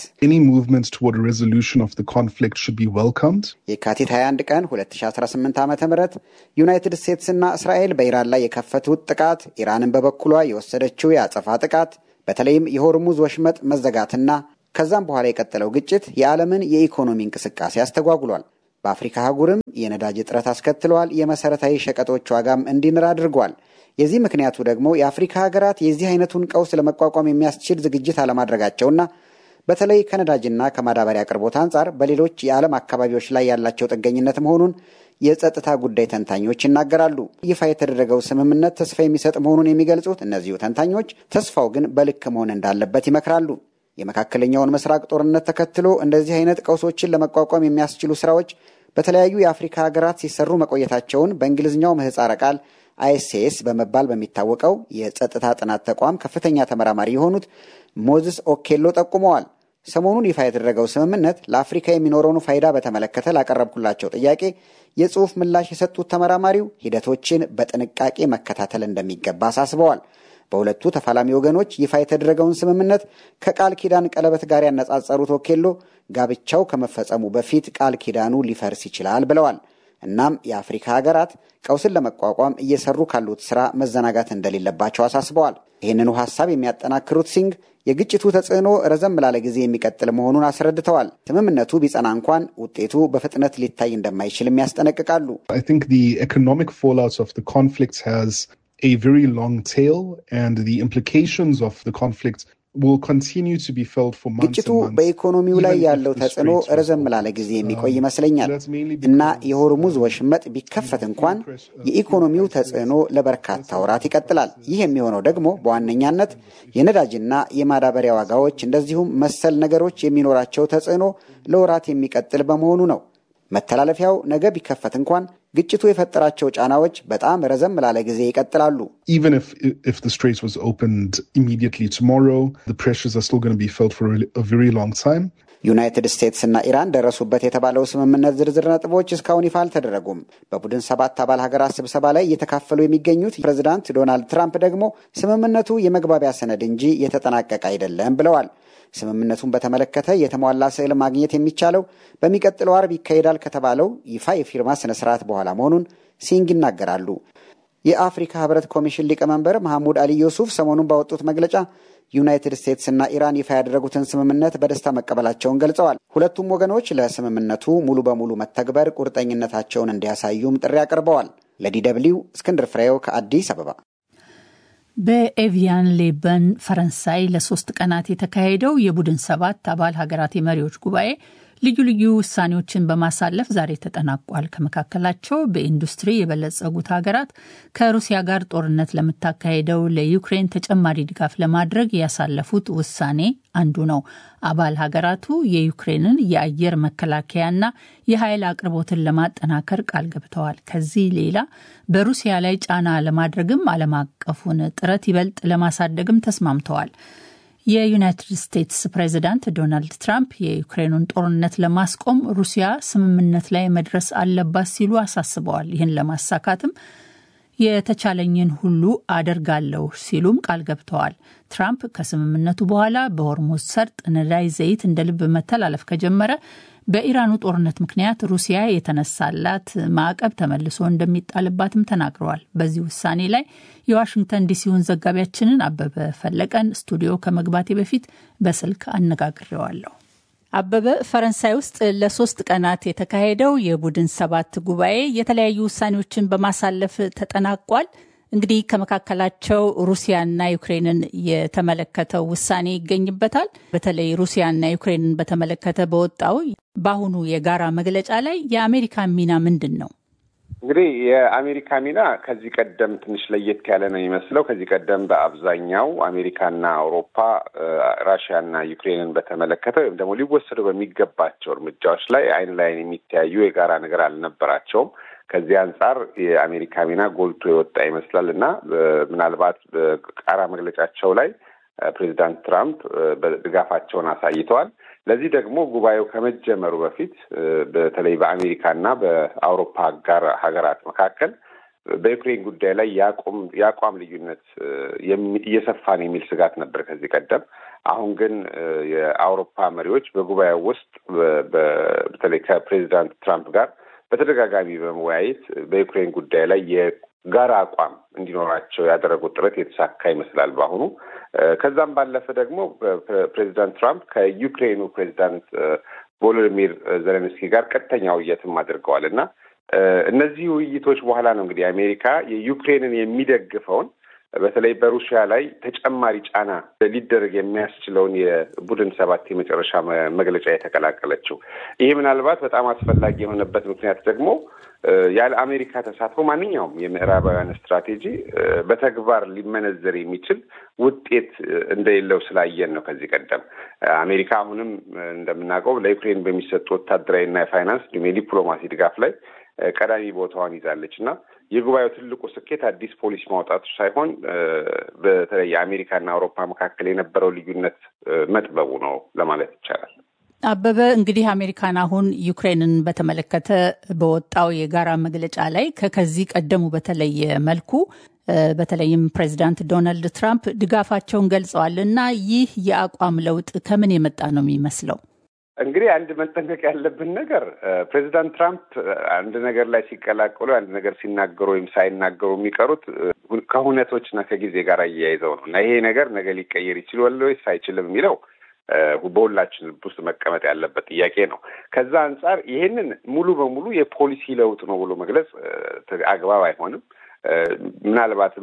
የካቲት 21 ቀን 2018 ዓ ም ዩናይትድ ስቴትስና እስራኤል በኢራን ላይ የከፈቱት ጥቃት፣ ኢራንን በበኩሏ የወሰደችው የአጸፋ ጥቃት፣ በተለይም የሆርሙዝ ወሽመጥ መዘጋትና ከዛም በኋላ የቀጠለው ግጭት የዓለምን የኢኮኖሚ እንቅስቃሴ አስተጓጉሏል። በአፍሪካ አህጉርም የነዳጅ እጥረት አስከትለዋል። የመሰረታዊ ሸቀጦች ዋጋም እንዲንር አድርጓል። የዚህ ምክንያቱ ደግሞ የአፍሪካ ሀገራት የዚህ አይነቱን ቀውስ ለመቋቋም የሚያስችል ዝግጅት አለማድረጋቸውና በተለይ ከነዳጅና ከማዳበሪያ አቅርቦት አንጻር በሌሎች የዓለም አካባቢዎች ላይ ያላቸው ጥገኝነት መሆኑን የጸጥታ ጉዳይ ተንታኞች ይናገራሉ። ይፋ የተደረገው ስምምነት ተስፋ የሚሰጥ መሆኑን የሚገልጹት እነዚሁ ተንታኞች ተስፋው ግን በልክ መሆን እንዳለበት ይመክራሉ። የመካከለኛውን ምስራቅ ጦርነት ተከትሎ እንደዚህ አይነት ቀውሶችን ለመቋቋም የሚያስችሉ ስራዎች በተለያዩ የአፍሪካ ሀገራት ሲሰሩ መቆየታቸውን በእንግሊዝኛው ምህፃረ ቃል አይኤስኤስ በመባል በሚታወቀው የጸጥታ ጥናት ተቋም ከፍተኛ ተመራማሪ የሆኑት ሞዝስ ኦኬሎ ጠቁመዋል። ሰሞኑን ይፋ የተደረገው ስምምነት ለአፍሪካ የሚኖረውን ፋይዳ በተመለከተ ላቀረብኩላቸው ጥያቄ የጽሑፍ ምላሽ የሰጡት ተመራማሪው ሂደቶችን በጥንቃቄ መከታተል እንደሚገባ አሳስበዋል። በሁለቱ ተፋላሚ ወገኖች ይፋ የተደረገውን ስምምነት ከቃል ኪዳን ቀለበት ጋር ያነጻጸሩት ኦኬሎ ጋብቻው ከመፈጸሙ በፊት ቃል ኪዳኑ ሊፈርስ ይችላል ብለዋል። እናም የአፍሪካ ሀገራት ቀውስን ለመቋቋም እየሰሩ ካሉት ስራ መዘናጋት እንደሌለባቸው አሳስበዋል። ይህንኑ ሀሳብ የሚያጠናክሩት ሲንግ የግጭቱ ተጽዕኖ ረዘም ላለ ጊዜ የሚቀጥል መሆኑን አስረድተዋል። ስምምነቱ ቢጸና እንኳን ውጤቱ በፍጥነት ሊታይ እንደማይችልም ያስጠነቅቃሉ። a very long tail and the implications of the conflict will continue to be felt for months ግጭቱ በኢኮኖሚው ላይ ያለው ተጽዕኖ ረዘም ላለ ጊዜ የሚቆይ ይመስለኛል እና የሆርሙዝ ወሽመጥ ቢከፈት እንኳን የኢኮኖሚው ተጽዕኖ ለበርካታ ወራት ይቀጥላል። ይህ የሚሆነው ደግሞ በዋነኛነት የነዳጅና የማዳበሪያ ዋጋዎች እንደዚሁም መሰል ነገሮች የሚኖራቸው ተጽዕኖ ለወራት የሚቀጥል በመሆኑ ነው። መተላለፊያው ነገ ቢከፈት እንኳን ግጭቱ የፈጠራቸው ጫናዎች በጣም ረዘም ላለ ጊዜ ይቀጥላሉ። even if if the Strait was opened immediately tomorrow, the pressures are still going to be felt for a, a very long time. ዩናይትድ ስቴትስ እና ኢራን ደረሱበት የተባለው ስምምነት ዝርዝር ነጥቦች እስካሁን ይፋ አልተደረጉም። በቡድን ሰባት አባል ሀገራት ስብሰባ ላይ እየተካፈሉ የሚገኙት ፕሬዚዳንት ዶናልድ ትራምፕ ደግሞ ስምምነቱ የመግባቢያ ሰነድ እንጂ የተጠናቀቀ አይደለም ብለዋል። ስምምነቱን በተመለከተ የተሟላ ስዕል ማግኘት የሚቻለው በሚቀጥለው አርብ ይካሄዳል ከተባለው ይፋ የፊርማ ስነ ስርዓት በኋላ መሆኑን ሲንግ ይናገራሉ። የአፍሪካ ህብረት ኮሚሽን ሊቀመንበር መሐሙድ አሊ ዮሱፍ ሰሞኑን ባወጡት መግለጫ ዩናይትድ ስቴትስና ኢራን ይፋ ያደረጉትን ስምምነት በደስታ መቀበላቸውን ገልጸዋል። ሁለቱም ወገኖች ለስምምነቱ ሙሉ በሙሉ መተግበር ቁርጠኝነታቸውን እንዲያሳዩም ጥሪ አቅርበዋል። ለዲ ደብልዩ እስክንድር ፍሬው ከአዲስ አበባ። በኤቪያን ሌበን ፈረንሳይ ለሶስት ቀናት የተካሄደው የቡድን ሰባት አባል ሀገራት የመሪዎች ጉባኤ ልዩ ልዩ ውሳኔዎችን በማሳለፍ ዛሬ ተጠናቋል። ከመካከላቸው በኢንዱስትሪ የበለጸጉት ሀገራት ከሩሲያ ጋር ጦርነት ለምታካሄደው ለዩክሬን ተጨማሪ ድጋፍ ለማድረግ ያሳለፉት ውሳኔ አንዱ ነው። አባል ሀገራቱ የዩክሬንን የአየር መከላከያና የኃይል አቅርቦትን ለማጠናከር ቃል ገብተዋል። ከዚህ ሌላ በሩሲያ ላይ ጫና ለማድረግም ዓለም አቀፉን ጥረት ይበልጥ ለማሳደግም ተስማምተዋል። የዩናይትድ ስቴትስ ፕሬዚዳንት ዶናልድ ትራምፕ የዩክሬኑን ጦርነት ለማስቆም ሩሲያ ስምምነት ላይ መድረስ አለባት ሲሉ አሳስበዋል። ይህን ለማሳካትም የተቻለኝን ሁሉ አደርጋለሁ ሲሉም ቃል ገብተዋል። ትራምፕ ከስምምነቱ በኋላ በሆርሙዝ ሰርጥ ነዳጅ ዘይት እንደ ልብ መተላለፍ ከጀመረ በኢራኑ ጦርነት ምክንያት ሩሲያ የተነሳላት ማዕቀብ ተመልሶ እንደሚጣልባትም ተናግረዋል። በዚህ ውሳኔ ላይ የዋሽንግተን ዲሲውን ዘጋቢያችንን አበበ ፈለቀን ስቱዲዮ ከመግባቴ በፊት በስልክ አነጋግሬዋለሁ። አበበ፣ ፈረንሳይ ውስጥ ለሶስት ቀናት የተካሄደው የቡድን ሰባት ጉባኤ የተለያዩ ውሳኔዎችን በማሳለፍ ተጠናቋል። እንግዲህ ከመካከላቸው ሩሲያና ዩክሬንን የተመለከተው ውሳኔ ይገኝበታል። በተለይ ሩሲያና ዩክሬንን በተመለከተ በወጣው በአሁኑ የጋራ መግለጫ ላይ የአሜሪካ ሚና ምንድን ነው? እንግዲህ የአሜሪካ ሚና ከዚህ ቀደም ትንሽ ለየት ያለ ነው የሚመስለው። ከዚህ ቀደም በአብዛኛው አሜሪካና አውሮፓ ራሽያና ዩክሬንን በተመለከተ ወይም ደግሞ ሊወሰዱ በሚገባቸው እርምጃዎች ላይ አይን ላይን የሚተያዩ የጋራ ነገር አልነበራቸውም። ከዚህ አንጻር የአሜሪካ ሚና ጎልቶ የወጣ ይመስላል እና ምናልባት በቃራ መግለጫቸው ላይ ፕሬዚዳንት ትራምፕ ድጋፋቸውን አሳይተዋል። ለዚህ ደግሞ ጉባኤው ከመጀመሩ በፊት በተለይ በአሜሪካና በአውሮፓ አጋር ሀገራት መካከል በዩክሬን ጉዳይ ላይ የአቋም ልዩነት እየሰፋ ነው የሚል ስጋት ነበር ከዚህ ቀደም። አሁን ግን የአውሮፓ መሪዎች በጉባኤው ውስጥ በተለይ ከፕሬዚዳንት ትራምፕ ጋር በተደጋጋሚ በመወያየት በዩክሬን ጉዳይ ላይ የጋራ አቋም እንዲኖራቸው ያደረጉት ጥረት የተሳካ ይመስላል በአሁኑ። ከዛም ባለፈ ደግሞ ፕሬዚዳንት ትራምፕ ከዩክሬኑ ፕሬዚዳንት ቮሎዲሚር ዘለንስኪ ጋር ቀጥተኛ ውይይትም አድርገዋል እና እነዚህ ውይይቶች በኋላ ነው እንግዲህ አሜሪካ የዩክሬንን የሚደግፈውን በተለይ በሩሲያ ላይ ተጨማሪ ጫና ሊደረግ የሚያስችለውን የቡድን ሰባት የመጨረሻ መግለጫ የተቀላቀለችው። ይሄ ምናልባት በጣም አስፈላጊ የሆነበት ምክንያት ደግሞ ያለ አሜሪካ ተሳትፎ ማንኛውም የምዕራባውያን ስትራቴጂ በተግባር ሊመነዘር የሚችል ውጤት እንደሌለው ስላየን ነው። ከዚህ ቀደም አሜሪካ አሁንም እንደምናውቀው ለዩክሬን በሚሰጡ ወታደራዊና የፋይናንስ እንዲሁም የዲፕሎማሲ ድጋፍ ላይ ቀዳሚ ቦታዋን ይዛለች እና የጉባኤው ትልቁ ስኬት አዲስ ፖሊሲ ማውጣቱ ሳይሆን በተለይ የአሜሪካና አውሮፓ መካከል የነበረው ልዩነት መጥበቡ ነው ለማለት ይቻላል። አበበ እንግዲህ አሜሪካን አሁን ዩክሬንን በተመለከተ በወጣው የጋራ መግለጫ ላይ ከከዚህ ቀደሙ በተለየ መልኩ በተለይም ፕሬዚዳንት ዶናልድ ትራምፕ ድጋፋቸውን ገልጸዋል እና ይህ የአቋም ለውጥ ከምን የመጣ ነው የሚመስለው? እንግዲህ አንድ መጠንቀቅ ያለብን ነገር ፕሬዚዳንት ትራምፕ አንድ ነገር ላይ ሲቀላቀሉ አንድ ነገር ሲናገሩ ወይም ሳይናገሩ የሚቀሩት ከሁነቶችና ከጊዜ ጋር አያይዘው ነው እና ይሄ ነገር ነገ ሊቀየር ይችላል ወይስ አይችልም የሚለው በሁላችን ልብ ውስጥ መቀመጥ ያለበት ጥያቄ ነው። ከዛ አንጻር ይሄንን ሙሉ በሙሉ የፖሊሲ ለውጥ ነው ብሎ መግለጽ አግባብ አይሆንም። ምናልባትም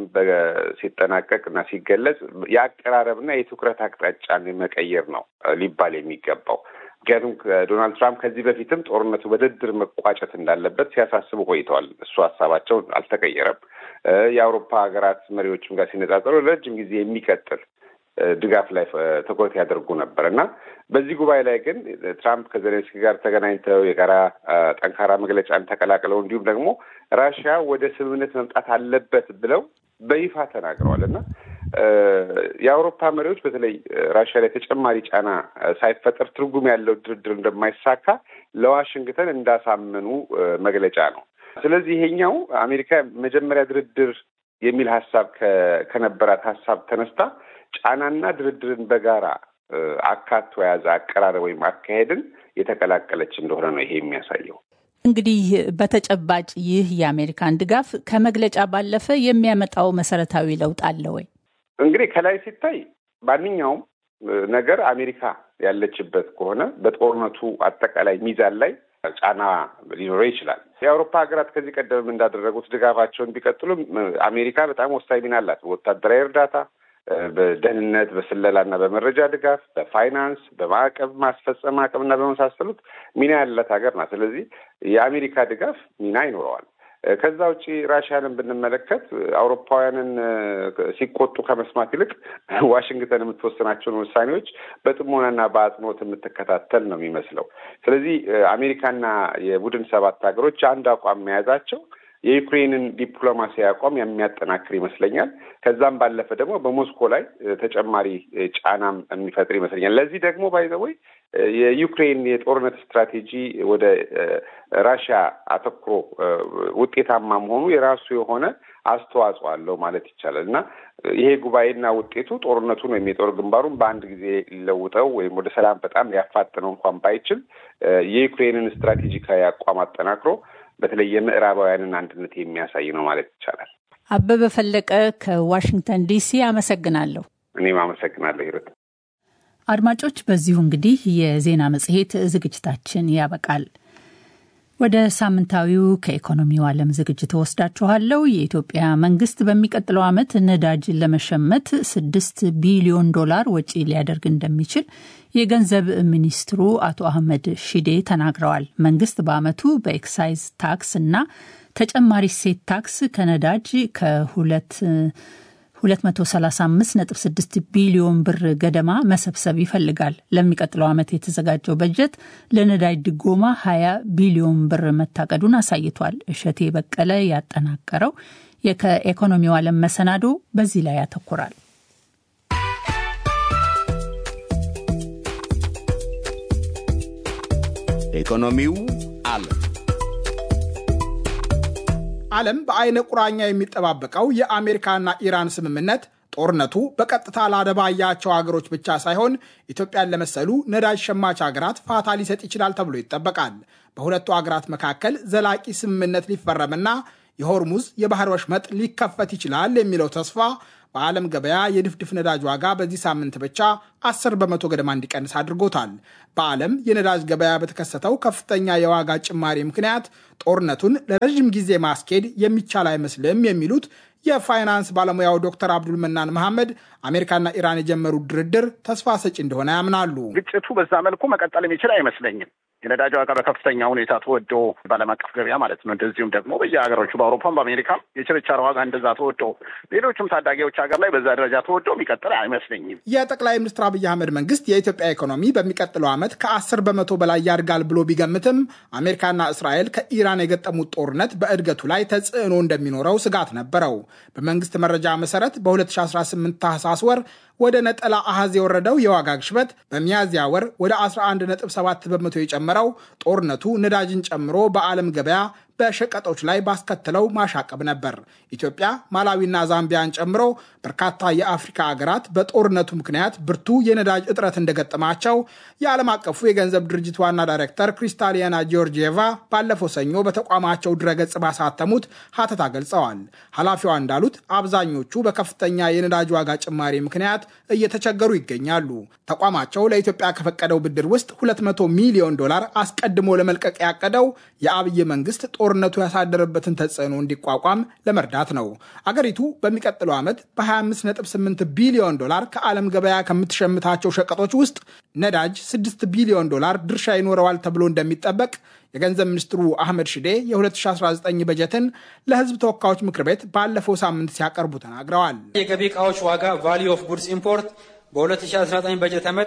ሲጠናቀቅ እና ሲገለጽ የአቀራረብና የትኩረት አቅጣጫን መቀየር ነው ሊባል የሚገባው። ምክንያቱም ዶናልድ ትራምፕ ከዚህ በፊትም ጦርነቱ በድርድር መቋጨት እንዳለበት ሲያሳስቡ ቆይተዋል። እሱ ሀሳባቸው አልተቀየረም። የአውሮፓ ሀገራት መሪዎችም ጋር ሲነጻጸሩ ረጅም ጊዜ የሚቀጥል ድጋፍ ላይ ትኩረት ያደርጉ ነበር እና በዚህ ጉባኤ ላይ ግን ትራምፕ ከዜሌንስኪ ጋር ተገናኝተው የጋራ ጠንካራ መግለጫን ተቀላቅለው እንዲሁም ደግሞ ራሽያ ወደ ስምምነት መምጣት አለበት ብለው በይፋ ተናግረዋል እና የአውሮፓ መሪዎች በተለይ ራሽያ ላይ ተጨማሪ ጫና ሳይፈጠር ትርጉም ያለው ድርድር እንደማይሳካ ለዋሽንግተን እንዳሳመኑ መግለጫ ነው። ስለዚህ ይሄኛው አሜሪካ መጀመሪያ ድርድር የሚል ሀሳብ ከነበራት ሀሳብ ተነስታ ጫናና ድርድርን በጋራ አካቶ የያዘ አቀራረብ ወይም አካሄድን የተቀላቀለች እንደሆነ ነው ይሄ የሚያሳየው። እንግዲህ በተጨባጭ ይህ የአሜሪካን ድጋፍ ከመግለጫ ባለፈ የሚያመጣው መሰረታዊ ለውጥ አለ ወይ? እንግዲህ ከላይ ሲታይ ማንኛውም ነገር አሜሪካ ያለችበት ከሆነ በጦርነቱ አጠቃላይ ሚዛን ላይ ጫና ሊኖረው ይችላል። የአውሮፓ ሀገራት ከዚህ ቀደምም እንዳደረጉት ድጋፋቸውን ቢቀጥሉም አሜሪካ በጣም ወሳኝ ሚና አላት። በወታደራዊ እርዳታ፣ በደህንነት፣ በስለላና በመረጃ ድጋፍ፣ በፋይናንስ፣ በማዕቀብ ማስፈጸም አቅምና በመሳሰሉት ሚና ያላት ሀገር ናት። ስለዚህ የአሜሪካ ድጋፍ ሚና ይኖረዋል። ከዛ ውጭ ራሽያንን ብንመለከት አውሮፓውያንን ሲቆጡ ከመስማት ይልቅ ዋሽንግተን የምትወስናቸውን ውሳኔዎች በጥሞናና በአጽንኦት የምትከታተል ነው የሚመስለው። ስለዚህ አሜሪካና የቡድን ሰባት ሀገሮች አንድ አቋም መያዛቸው የዩክሬንን ዲፕሎማሲያዊ አቋም የሚያጠናክር ይመስለኛል። ከዛም ባለፈ ደግሞ በሞስኮ ላይ ተጨማሪ ጫናም የሚፈጥር ይመስለኛል። ለዚህ ደግሞ ባይዘወይ የዩክሬን የጦርነት ስትራቴጂ ወደ ራሽያ አተኩሮ ውጤታማ መሆኑ የራሱ የሆነ አስተዋጽኦ አለው ማለት ይቻላል እና ይሄ ጉባኤና ውጤቱ ጦርነቱን ወይም የጦር ግንባሩን በአንድ ጊዜ ሊለውጠው ወይም ወደ ሰላም በጣም ሊያፋጥነው እንኳን ባይችል የዩክሬንን ስትራቴጂካዊ አቋም አጠናክሮ በተለይ የምዕራባውያንን አንድነት የሚያሳይ ነው ማለት ይቻላል። አበበ ፈለቀ ከዋሽንግተን ዲሲ አመሰግናለሁ። እኔም አመሰግናለሁ ሂሩት። አድማጮች፣ በዚሁ እንግዲህ የዜና መጽሔት ዝግጅታችን ያበቃል። ወደ ሳምንታዊው ከኢኮኖሚው ዓለም ዝግጅት ወስዳችኋለሁ። የኢትዮጵያ መንግስት በሚቀጥለው ዓመት ነዳጅ ለመሸመት ስድስት ቢሊዮን ዶላር ወጪ ሊያደርግ እንደሚችል የገንዘብ ሚኒስትሩ አቶ አህመድ ሺዴ ተናግረዋል። መንግስት በዓመቱ በኤክሳይዝ ታክስ እና ተጨማሪ ሴት ታክስ ከነዳጅ ከሁለት 235.6 ቢሊዮን ብር ገደማ መሰብሰብ ይፈልጋል። ለሚቀጥለው ዓመት የተዘጋጀው በጀት ለነዳጅ ድጎማ 20 ቢሊዮን ብር መታቀዱን አሳይቷል። እሸቴ በቀለ ያጠናቀረው ከኢኮኖሚው ዓለም መሰናዶ በዚህ ላይ ያተኩራል። ኢኮኖሚው ዓለም ዓለም በአይነ ቁራኛ የሚጠባበቀው የአሜሪካና ኢራን ስምምነት ጦርነቱ በቀጥታ ላደባያቸው ሀገሮች ብቻ ሳይሆን ኢትዮጵያን ለመሰሉ ነዳጅ ሸማች ሀገራት ፋታ ሊሰጥ ይችላል ተብሎ ይጠበቃል። በሁለቱ ሀገራት መካከል ዘላቂ ስምምነት ሊፈረምና የሆርሙዝ የባህር ወሽመጥ ሊከፈት ይችላል የሚለው ተስፋ በዓለም ገበያ የድፍድፍ ነዳጅ ዋጋ በዚህ ሳምንት ብቻ 10 በመቶ ገደማ እንዲቀንስ አድርጎታል። በዓለም የነዳጅ ገበያ በተከሰተው ከፍተኛ የዋጋ ጭማሪ ምክንያት ጦርነቱን ለረዥም ጊዜ ማስኬድ የሚቻል አይመስልም የሚሉት የፋይናንስ ባለሙያው ዶክተር አብዱል መናን መሐመድ አሜሪካና ኢራን የጀመሩት ድርድር ተስፋ ሰጪ እንደሆነ ያምናሉ። ግጭቱ በዛ መልኩ መቀጠል የሚችል አይመስለኝም። የነዳጅ ዋጋ በከፍተኛ ሁኔታ ተወዶ በዓለም አቀፍ ገበያ ማለት ነው። እንደዚሁም ደግሞ በየሀገሮቹ በአውሮፓም በአሜሪካም የችርቻሮ ዋጋ እንደዛ ተወዶ፣ ሌሎችም ታዳጊዎች ሀገር ላይ በዛ ደረጃ ተወዶ የሚቀጥል አይመስለኝም። የጠቅላይ ሚኒስትር አብይ አህመድ መንግስት የኢትዮጵያ ኢኮኖሚ በሚቀጥለው ዓመት ከአስር በመቶ በላይ ያድጋል ብሎ ቢገምትም አሜሪካና እስራኤል ከኢራን የገጠሙት ጦርነት በእድገቱ ላይ ተጽዕኖ እንደሚኖረው ስጋት ነበረው። በመንግስት መረጃ መሰረት በ2018 ታህሳስ ወር ወደ ነጠላ አሃዝ የወረደው የዋጋ ግሽበት በሚያዝያ ወር ወደ 11.7 በመቶ የጨመረው ጦርነቱ ነዳጅን ጨምሮ በዓለም ገበያ በሸቀጦች ላይ ባስከተለው ማሻቀብ ነበር። ኢትዮጵያ፣ ማላዊና ዛምቢያን ጨምሮ በርካታ የአፍሪካ ሀገራት በጦርነቱ ምክንያት ብርቱ የነዳጅ እጥረት እንደገጠማቸው የዓለም አቀፉ የገንዘብ ድርጅት ዋና ዳይሬክተር ክሪስታሊያና ጂዮርጂየቫ ባለፈው ሰኞ በተቋማቸው ድረገጽ ባሳተሙት ሀተታ ገልጸዋል። ኃላፊዋ እንዳሉት አብዛኞቹ በከፍተኛ የነዳጅ ዋጋ ጭማሪ ምክንያት እየተቸገሩ ይገኛሉ። ተቋማቸው ለኢትዮጵያ ከፈቀደው ብድር ውስጥ 200 ሚሊዮን ዶላር አስቀድሞ ለመልቀቅ ያቀደው የአብይ መንግስት ጦርነቱ ያሳደረበትን ተጽዕኖ እንዲቋቋም ለመርዳት ነው። አገሪቱ በሚቀጥለው ዓመት በ25.8 ቢሊዮን ዶላር ከዓለም ገበያ ከምትሸምታቸው ሸቀጦች ውስጥ ነዳጅ 6 ቢሊዮን ዶላር ድርሻ ይኖረዋል ተብሎ እንደሚጠበቅ የገንዘብ ሚኒስትሩ አህመድ ሽዴ የ2019 በጀትን ለሕዝብ ተወካዮች ምክር ቤት ባለፈው ሳምንት ሲያቀርቡ ተናግረዋል። የገቢ ዕቃዎች ዋጋ ቫሊዩ ኦፍ ጉድስ ኢምፖርት በ2019 በጀት ዓመት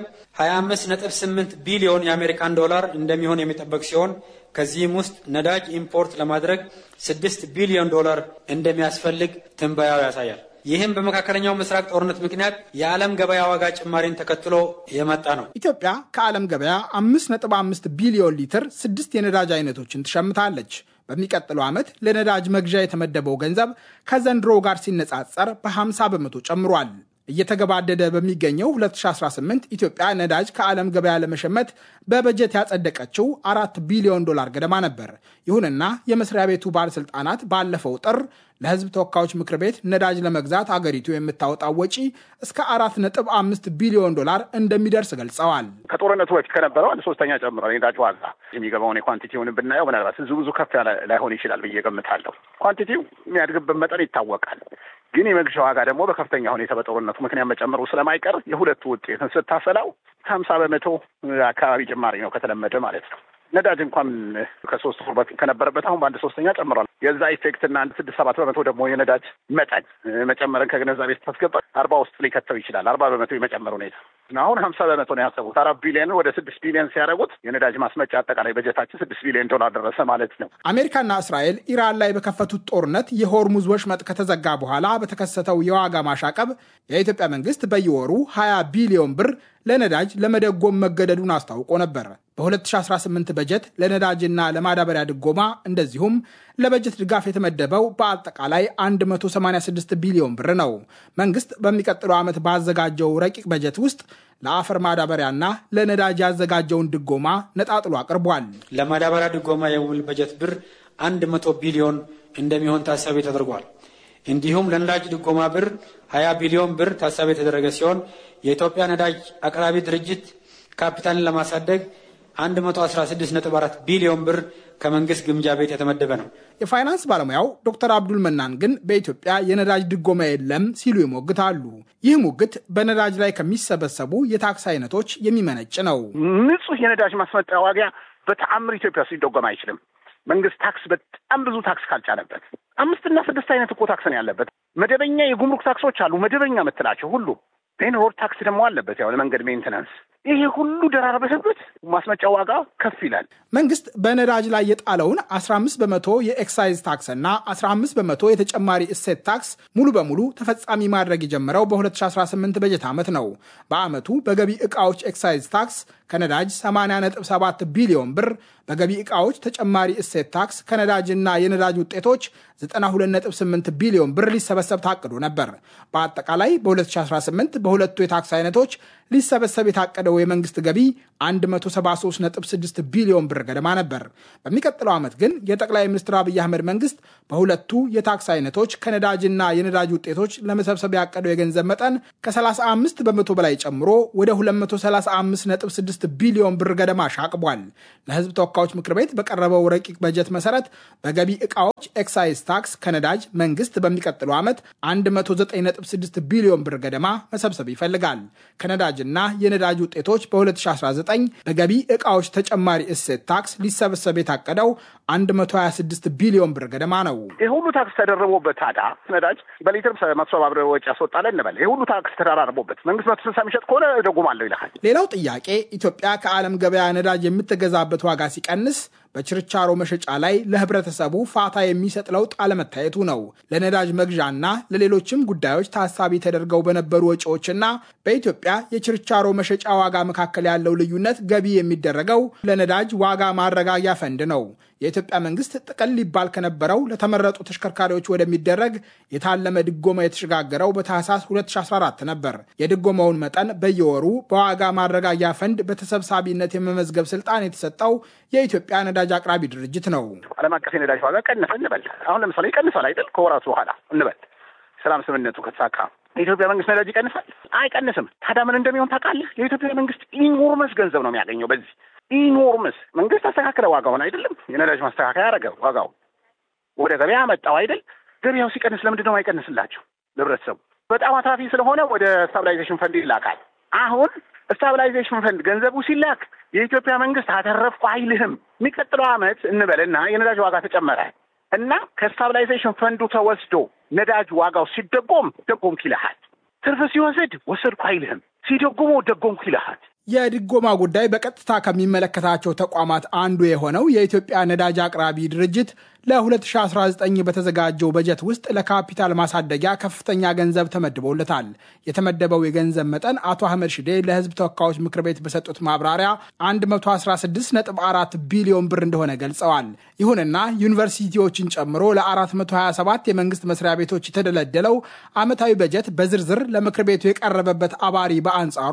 25.8 ቢሊዮን የአሜሪካን ዶላር እንደሚሆን የሚጠበቅ ሲሆን ከዚህም ውስጥ ነዳጅ ኢምፖርት ለማድረግ 6 ቢሊዮን ዶላር እንደሚያስፈልግ ትንበያው ያሳያል። ይህም በመካከለኛው ምስራቅ ጦርነት ምክንያት የዓለም ገበያ ዋጋ ጭማሪን ተከትሎ የመጣ ነው። ኢትዮጵያ ከዓለም ገበያ 5.5 ቢሊዮን ሊትር ስድስት የነዳጅ አይነቶችን ትሸምታለች። በሚቀጥለው ዓመት ለነዳጅ መግዣ የተመደበው ገንዘብ ከዘንድሮ ጋር ሲነጻጸር በ50 በመቶ ጨምሯል። እየተገባደደ በሚገኘው 2018 ኢትዮጵያ ነዳጅ ከዓለም ገበያ ለመሸመት በበጀት ያጸደቀችው አራት ቢሊዮን ዶላር ገደማ ነበር። ይሁንና የመስሪያ ቤቱ ባለሥልጣናት ባለፈው ጥር ለሕዝብ ተወካዮች ምክር ቤት ነዳጅ ለመግዛት አገሪቱ የምታወጣው ወጪ እስከ አራት ነጥብ አምስት ቢሊዮን ዶላር እንደሚደርስ ገልጸዋል። ከጦርነቱ በፊት ከነበረው አንድ ሶስተኛ ጨምሯል። የነዳጅ ዋጋ የሚገባውን የኳንቲቲውን ብናየው ምናልባት ብዙ ብዙ ከፍ ያለ ላይሆን ይችላል ብዬ ገምታለሁ። ኳንቲቲው የሚያድግበት መጠን ይታወቃል። ግን የመግዣ ዋጋ ደግሞ በከፍተኛ ሁኔታ በጦርነቱ ምክንያት መጨመሩ ስለማይቀር የሁለቱ ውጤትን ስታሰላው ከሀምሳ በመቶ አካባቢ ጭማሪ ነው ከተለመደ ማለት ነው። ነዳጅ እንኳን ከሶስት ወር በፊት ከነበረበት አሁን በአንድ ሶስተኛ ጨምሯል። የዛ ኢፌክትና አንድ ስድስት ሰባት በመቶ ደግሞ የነዳጅ መጠን መጨመርን ከግንዛቤ ስታስገባ አርባ ውስጥ ሊከተው ይችላል። አርባ በመቶ የመጨመር ሁኔታ አሁን ሀምሳ በመቶ ነው ያሰቡት። አራት ቢሊዮን ወደ ስድስት ቢሊዮን ሲያደርጉት የነዳጅ ማስመጫ አጠቃላይ በጀታችን ስድስት ቢሊዮን ዶላር ደረሰ ማለት ነው። አሜሪካና እስራኤል ኢራን ላይ በከፈቱት ጦርነት የሆርሙዝ ወሽመጥ ከተዘጋ በኋላ በተከሰተው የዋጋ ማሻቀብ የኢትዮጵያ መንግስት በየወሩ 20 ቢሊዮን ብር ለነዳጅ ለመደጎም መገደዱን አስታውቆ ነበር። በ2018 በጀት ለነዳጅና ለማዳበሪያ ድጎማ እንደዚሁም ለበጀት ድጋፍ የተመደበው በአጠቃላይ 186 ቢሊዮን ብር ነው። መንግስት በሚቀጥለው ዓመት ባዘጋጀው ረቂቅ በጀት ውስጥ ለአፈር ማዳበሪያና ለነዳጅ ያዘጋጀውን ድጎማ ነጣጥሎ አቅርቧል። ለማዳበሪያ ድጎማ የሚውል በጀት ብር 100 ቢሊዮን እንደሚሆን ታሳቢ ተደርጓል። እንዲሁም ለነዳጅ ድጎማ ብር 20 ቢሊዮን ብር ታሳቢ የተደረገ ሲሆን የኢትዮጵያ ነዳጅ አቅራቢ ድርጅት ካፒታልን ለማሳደግ 116.4 ቢሊዮን ብር ከመንግስት ግምጃ ቤት የተመደበ ነው። የፋይናንስ ባለሙያው ዶክተር አብዱል መናን ግን በኢትዮጵያ የነዳጅ ድጎማ የለም ሲሉ ይሞግታሉ። ይህ ሙግት በነዳጅ ላይ ከሚሰበሰቡ የታክስ አይነቶች የሚመነጭ ነው። ንጹህ የነዳጅ ማስመጫ ዋጋ በተአምር ኢትዮጵያ ውስጥ ሊደጎም አይችልም። መንግስት ታክስ በጣም ብዙ ታክስ ካልጫነበት አምስትና ስድስት አይነት እኮ ታክስ ነው ያለበት። መደበኛ የጉምሩክ ታክሶች አሉ፣ መደበኛ የምትላቸው ሁሉ ን ሮድ ታክስ ደግሞ አለበት፣ ያው ለመንገድ ሜንቴናንስ። ይሄ ሁሉ ደራርበህበት ማስመጫ ዋጋ ከፍ ይላል። መንግስት በነዳጅ ላይ የጣለውን 15 በመቶ የኤክሳይዝ ታክስ እና 15 በመቶ የተጨማሪ እሴት ታክስ ሙሉ በሙሉ ተፈጻሚ ማድረግ የጀመረው በ2018 በጀት ዓመት ነው። በዓመቱ በገቢ ዕቃዎች ኤክሳይዝ ታክስ ከነዳጅ 80.7 ቢሊዮን ብር፣ በገቢ ዕቃዎች ተጨማሪ እሴት ታክስ ከነዳጅና የነዳጅ ውጤቶች 92.8 ቢሊዮን ብር ሊሰበሰብ ታቅዶ ነበር። በአጠቃላይ በ2018 በሁለቱ የታክስ አይነቶች ሊሰበሰብ የታቀደው የመንግስት ገቢ 173.6 ቢሊዮን ብር ገደማ ነበር። በሚቀጥለው ዓመት ግን የጠቅላይ ሚኒስትር አብይ አህመድ መንግስት በሁለቱ የታክስ አይነቶች ከነዳጅና የነዳጅ ውጤቶች ለመሰብሰብ ያቀደው የገንዘብ መጠን ከ35 በመቶ በላይ ጨምሮ ወደ 235.6 ቢሊዮን ብር ገደማ ሻቅቧል። ለህዝብ ተወካዮች ምክር ቤት በቀረበው ረቂቅ በጀት መሰረት በገቢ ዕቃዎች ኤክሳይዝ ታክስ ከነዳጅ መንግስት በሚቀጥለው ዓመት 109.6 ቢሊዮን ብር ገደማ መሰብሰብ ይፈልጋል። ከነዳጅና የነዳጅ ውጤቶች በ2019 በገቢ ዕቃዎች ተጨማሪ እሴት ታክስ ሊሰበሰብ የታቀደው 126 ቢሊዮን ብር ገደማ ነው። ይህ ሁሉ ታክስ ተደርቦበት ታዲያ ነዳጅ በሊትር መቶ ሰባ ብር ወጪ ያስወጣለ እንበል። ይህ ሁሉ ታክስ ተደራርቦበት መንግስት መቶ ስልሳ የሚሸጥ ከሆነ እደጉማለሁ ይልሃል። ሌላው ጥያቄ ኢትዮጵያ ከዓለም ገበያ ነዳጅ የምትገዛበት ዋጋ ሲቀንስ በችርቻሮ መሸጫ ላይ ለህብረተሰቡ ፋታ የሚሰጥ ለውጥ አለመታየቱ ነው። ለነዳጅ መግዣና ለሌሎችም ጉዳዮች ታሳቢ ተደርገው በነበሩ ወጪዎችና በኢትዮጵያ የችርቻሮ መሸጫ ዋጋ መካከል ያለው ልዩነት ገቢ የሚደረገው ለነዳጅ ዋጋ ማረጋጊያ ፈንድ ነው። የኢትዮጵያ መንግስት ጥቅል ሊባል ከነበረው ለተመረጡ ተሽከርካሪዎች ወደሚደረግ የታለመ ድጎማ የተሸጋገረው በታህሳስ 2014 ነበር። የድጎማውን መጠን በየወሩ በዋጋ ማረጋጊያ ፈንድ በተሰብሳቢነት የመመዝገብ ስልጣን የተሰጠው የኢትዮጵያ ነዳጅ አቅራቢ ድርጅት ነው። ዓለም አቀፍ የነዳጅ ዋጋ ቀነሰ እንበል። አሁን ለምሳሌ ይቀንሳል አይደል? ከወራቱ በኋላ እንበል ሰላም ስምምነቱ ከተሳካ የኢትዮጵያ መንግስት ነዳጅ ይቀንሳል? አይቀንስም። ታዲያ ምን እንደሚሆን ታውቃለህ? የኢትዮጵያ መንግስት ኢኖርመስ ገንዘብ ነው የሚያገኘው በዚህ ኢኖርመስ መንግስት አስተካከለ ዋጋውን አይደለም የነዳጅ ማስተካከያ ያደረገ ዋጋውን ወደ ገበያ መጣው አይደል ገበያው ሲቀንስ ለምንድን ነው አይቀንስላቸው ለህብረተሰቡ በጣም አትራፊ ስለሆነ ወደ ስታብላይዜሽን ፈንድ ይላካል አሁን ስታብላይዜሽን ፈንድ ገንዘቡ ሲላክ የኢትዮጵያ መንግስት አተረፍኩ አይልህም የሚቀጥለው አመት እንበልና የነዳጅ ዋጋ ተጨመረ እና ከስታብላይዜሽን ፈንዱ ተወስዶ ነዳጅ ዋጋው ሲደጎም ደጎምኩ ይልሃል ትርፍ ሲወስድ ወሰድኩ አይልህም ሲደጎሞ ደጎምኩ ይልሃል የድጎማ ጉዳይ በቀጥታ ከሚመለከታቸው ተቋማት አንዱ የሆነው የኢትዮጵያ ነዳጅ አቅራቢ ድርጅት ለ2019 በተዘጋጀው በጀት ውስጥ ለካፒታል ማሳደጊያ ከፍተኛ ገንዘብ ተመድቦለታል። የተመደበው የገንዘብ መጠን አቶ አህመድ ሽዴ ለህዝብ ተወካዮች ምክር ቤት በሰጡት ማብራሪያ 116.4 ቢሊዮን ብር እንደሆነ ገልጸዋል። ይሁንና ዩኒቨርሲቲዎችን ጨምሮ ለ427 የመንግስት መስሪያ ቤቶች የተደለደለው ዓመታዊ በጀት በዝርዝር ለምክር ቤቱ የቀረበበት አባሪ በአንጻሩ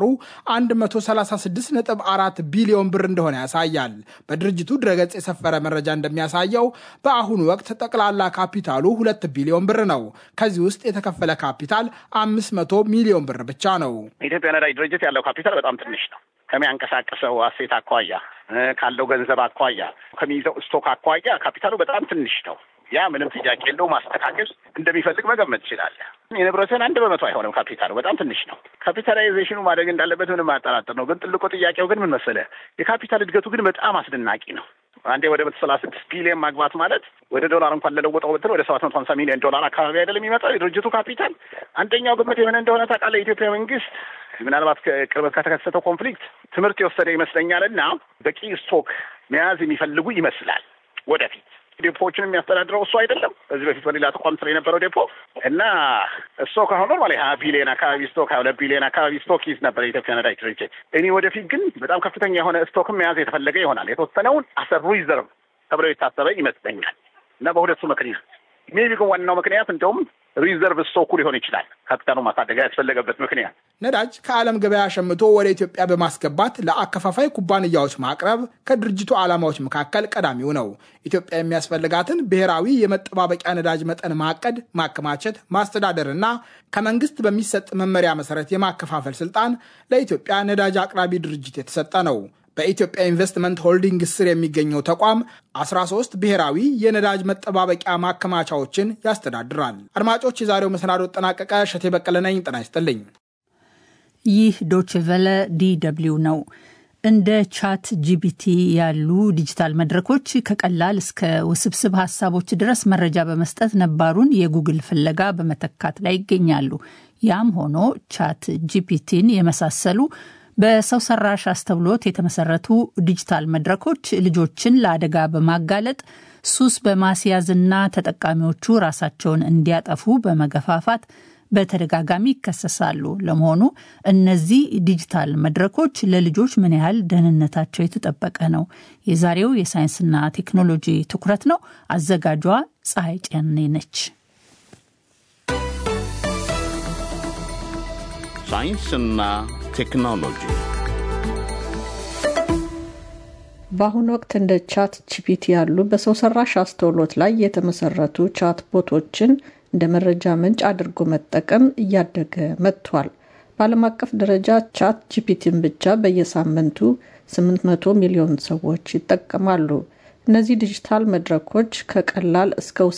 136.4 ቢሊዮን ብር እንደሆነ ያሳያል። በድርጅቱ ድረገጽ የሰፈረ መረጃ እንደሚያሳየው በአሁኑ ወቅት ጠቅላላ ካፒታሉ ሁለት ቢሊዮን ብር ነው። ከዚህ ውስጥ የተከፈለ ካፒታል 500 ሚሊዮን ብር ብቻ ነው። የኢትዮጵያ ነዳጅ ድርጅት ያለው ካፒታል በጣም ትንሽ ነው። ከሚያንቀሳቅሰው አሴት አኳያ፣ ካለው ገንዘብ አኳያ፣ ከሚይዘው ስቶክ አኳያ ካፒታሉ በጣም ትንሽ ነው። ያ ምንም ጥያቄ የለው። ማስተካከል እንደሚፈልግ መገመት ትችላለህ። የንብረትን አንድ በመቶ አይሆንም። ካፒታሉ በጣም ትንሽ ነው። ካፒታላይዜሽኑ ማደግ እንዳለበት ምንም አያጠራጥር ነው። ግን ትልቁ ጥያቄው ግን ምን መሰለህ? የካፒታል እድገቱ ግን በጣም አስደናቂ ነው። አንዴ ወደ መቶ ሰላሳ ስድስት ቢሊዮን ማግባት ማለት ወደ ዶላር እንኳን ለለወጠው ብትል ወደ ሰባት መቶ ሀምሳ ሚሊዮን ዶላር አካባቢ አይደለም የሚመጣው የድርጅቱ ካፒታል። አንደኛው ግምት የሆነ እንደሆነ ታውቃለህ? የኢትዮጵያ መንግስት ምናልባት ቅርበት ከተከሰተው ኮንፍሊክት ትምህርት የወሰደ ይመስለኛል እና በቂ ስቶክ መያዝ የሚፈልጉ ይመስላል ወደፊት ዴፖዎችን የሚያስተዳድረው እሱ አይደለም። በዚህ በፊት በሌላ ተቋም ስር የነበረው ዴፖ እና ስቶክ አሁን ኖርማሊ ሀያ ቢሊዮን አካባቢ ስቶክ ሀያ ሁለት ቢሊዮን አካባቢ ስቶክ ይዝ ነበር የኢትዮጵያ ነዳጅ ድርጅት። እኔ ወደፊት ግን በጣም ከፍተኛ የሆነ ስቶክም መያዝ የተፈለገ ይሆናል። የተወሰነውን አሰር ሪዘርቭ ተብለው የታሰበ ይመስለኛል እና በሁለቱ ምክንያት ሜቢ ግን ዋናው ምክንያት እንደውም ሪዘርቭ ስቶኩ ሊሆን ይችላል። ካፒታሉ ማሳደግ ያስፈለገበት ምክንያት ነዳጅ ከዓለም ገበያ ሸምቶ ወደ ኢትዮጵያ በማስገባት ለአከፋፋይ ኩባንያዎች ማቅረብ ከድርጅቱ ዓላማዎች መካከል ቀዳሚው ነው። ኢትዮጵያ የሚያስፈልጋትን ብሔራዊ የመጠባበቂያ ነዳጅ መጠን ማቀድ፣ ማከማቸት፣ ማስተዳደርና ከመንግስት በሚሰጥ መመሪያ መሰረት የማከፋፈል ስልጣን ለኢትዮጵያ ነዳጅ አቅራቢ ድርጅት የተሰጠ ነው። በኢትዮጵያ ኢንቨስትመንት ሆልዲንግ ስር የሚገኘው ተቋም 13 ብሔራዊ የነዳጅ መጠባበቂያ ማከማቻዎችን ያስተዳድራል። አድማጮች፣ የዛሬው መሰናዶ ጠናቀቀ። እሸቴ በቀለ ነኝ። ጤና ይስጥልኝ። ይህ ዶችቨለ ዲ ደብልዩ ነው። እንደ ቻት ጂቢቲ ያሉ ዲጂታል መድረኮች ከቀላል እስከ ውስብስብ ሀሳቦች ድረስ መረጃ በመስጠት ነባሩን የጉግል ፍለጋ በመተካት ላይ ይገኛሉ። ያም ሆኖ ቻት ጂፒቲን የመሳሰሉ በሰው ሰራሽ አስተውሎት የተመሰረቱ ዲጂታል መድረኮች ልጆችን ለአደጋ በማጋለጥ ሱስ በማስያዝና ተጠቃሚዎቹ ራሳቸውን እንዲያጠፉ በመገፋፋት በተደጋጋሚ ይከሰሳሉ። ለመሆኑ እነዚህ ዲጂታል መድረኮች ለልጆች ምን ያህል ደህንነታቸው የተጠበቀ ነው? የዛሬው የሳይንስና ቴክኖሎጂ ትኩረት ነው። አዘጋጇ ፀሐይ ጫኔ ነች። ሳይንስና ቴክኖሎጂ በአሁኑ ወቅት እንደ ቻት ጂፒቲ ያሉ በሰው ሰራሽ አስተውሎት ላይ የተመሰረቱ ቻት ቦቶችን እንደ መረጃ ምንጭ አድርጎ መጠቀም እያደገ መጥቷል። በዓለም አቀፍ ደረጃ ቻት ጂፒቲን ብቻ በየሳምንቱ 800 ሚሊዮን ሰዎች ይጠቀማሉ። እነዚህ ዲጂታል መድረኮች ከቀላል እስከ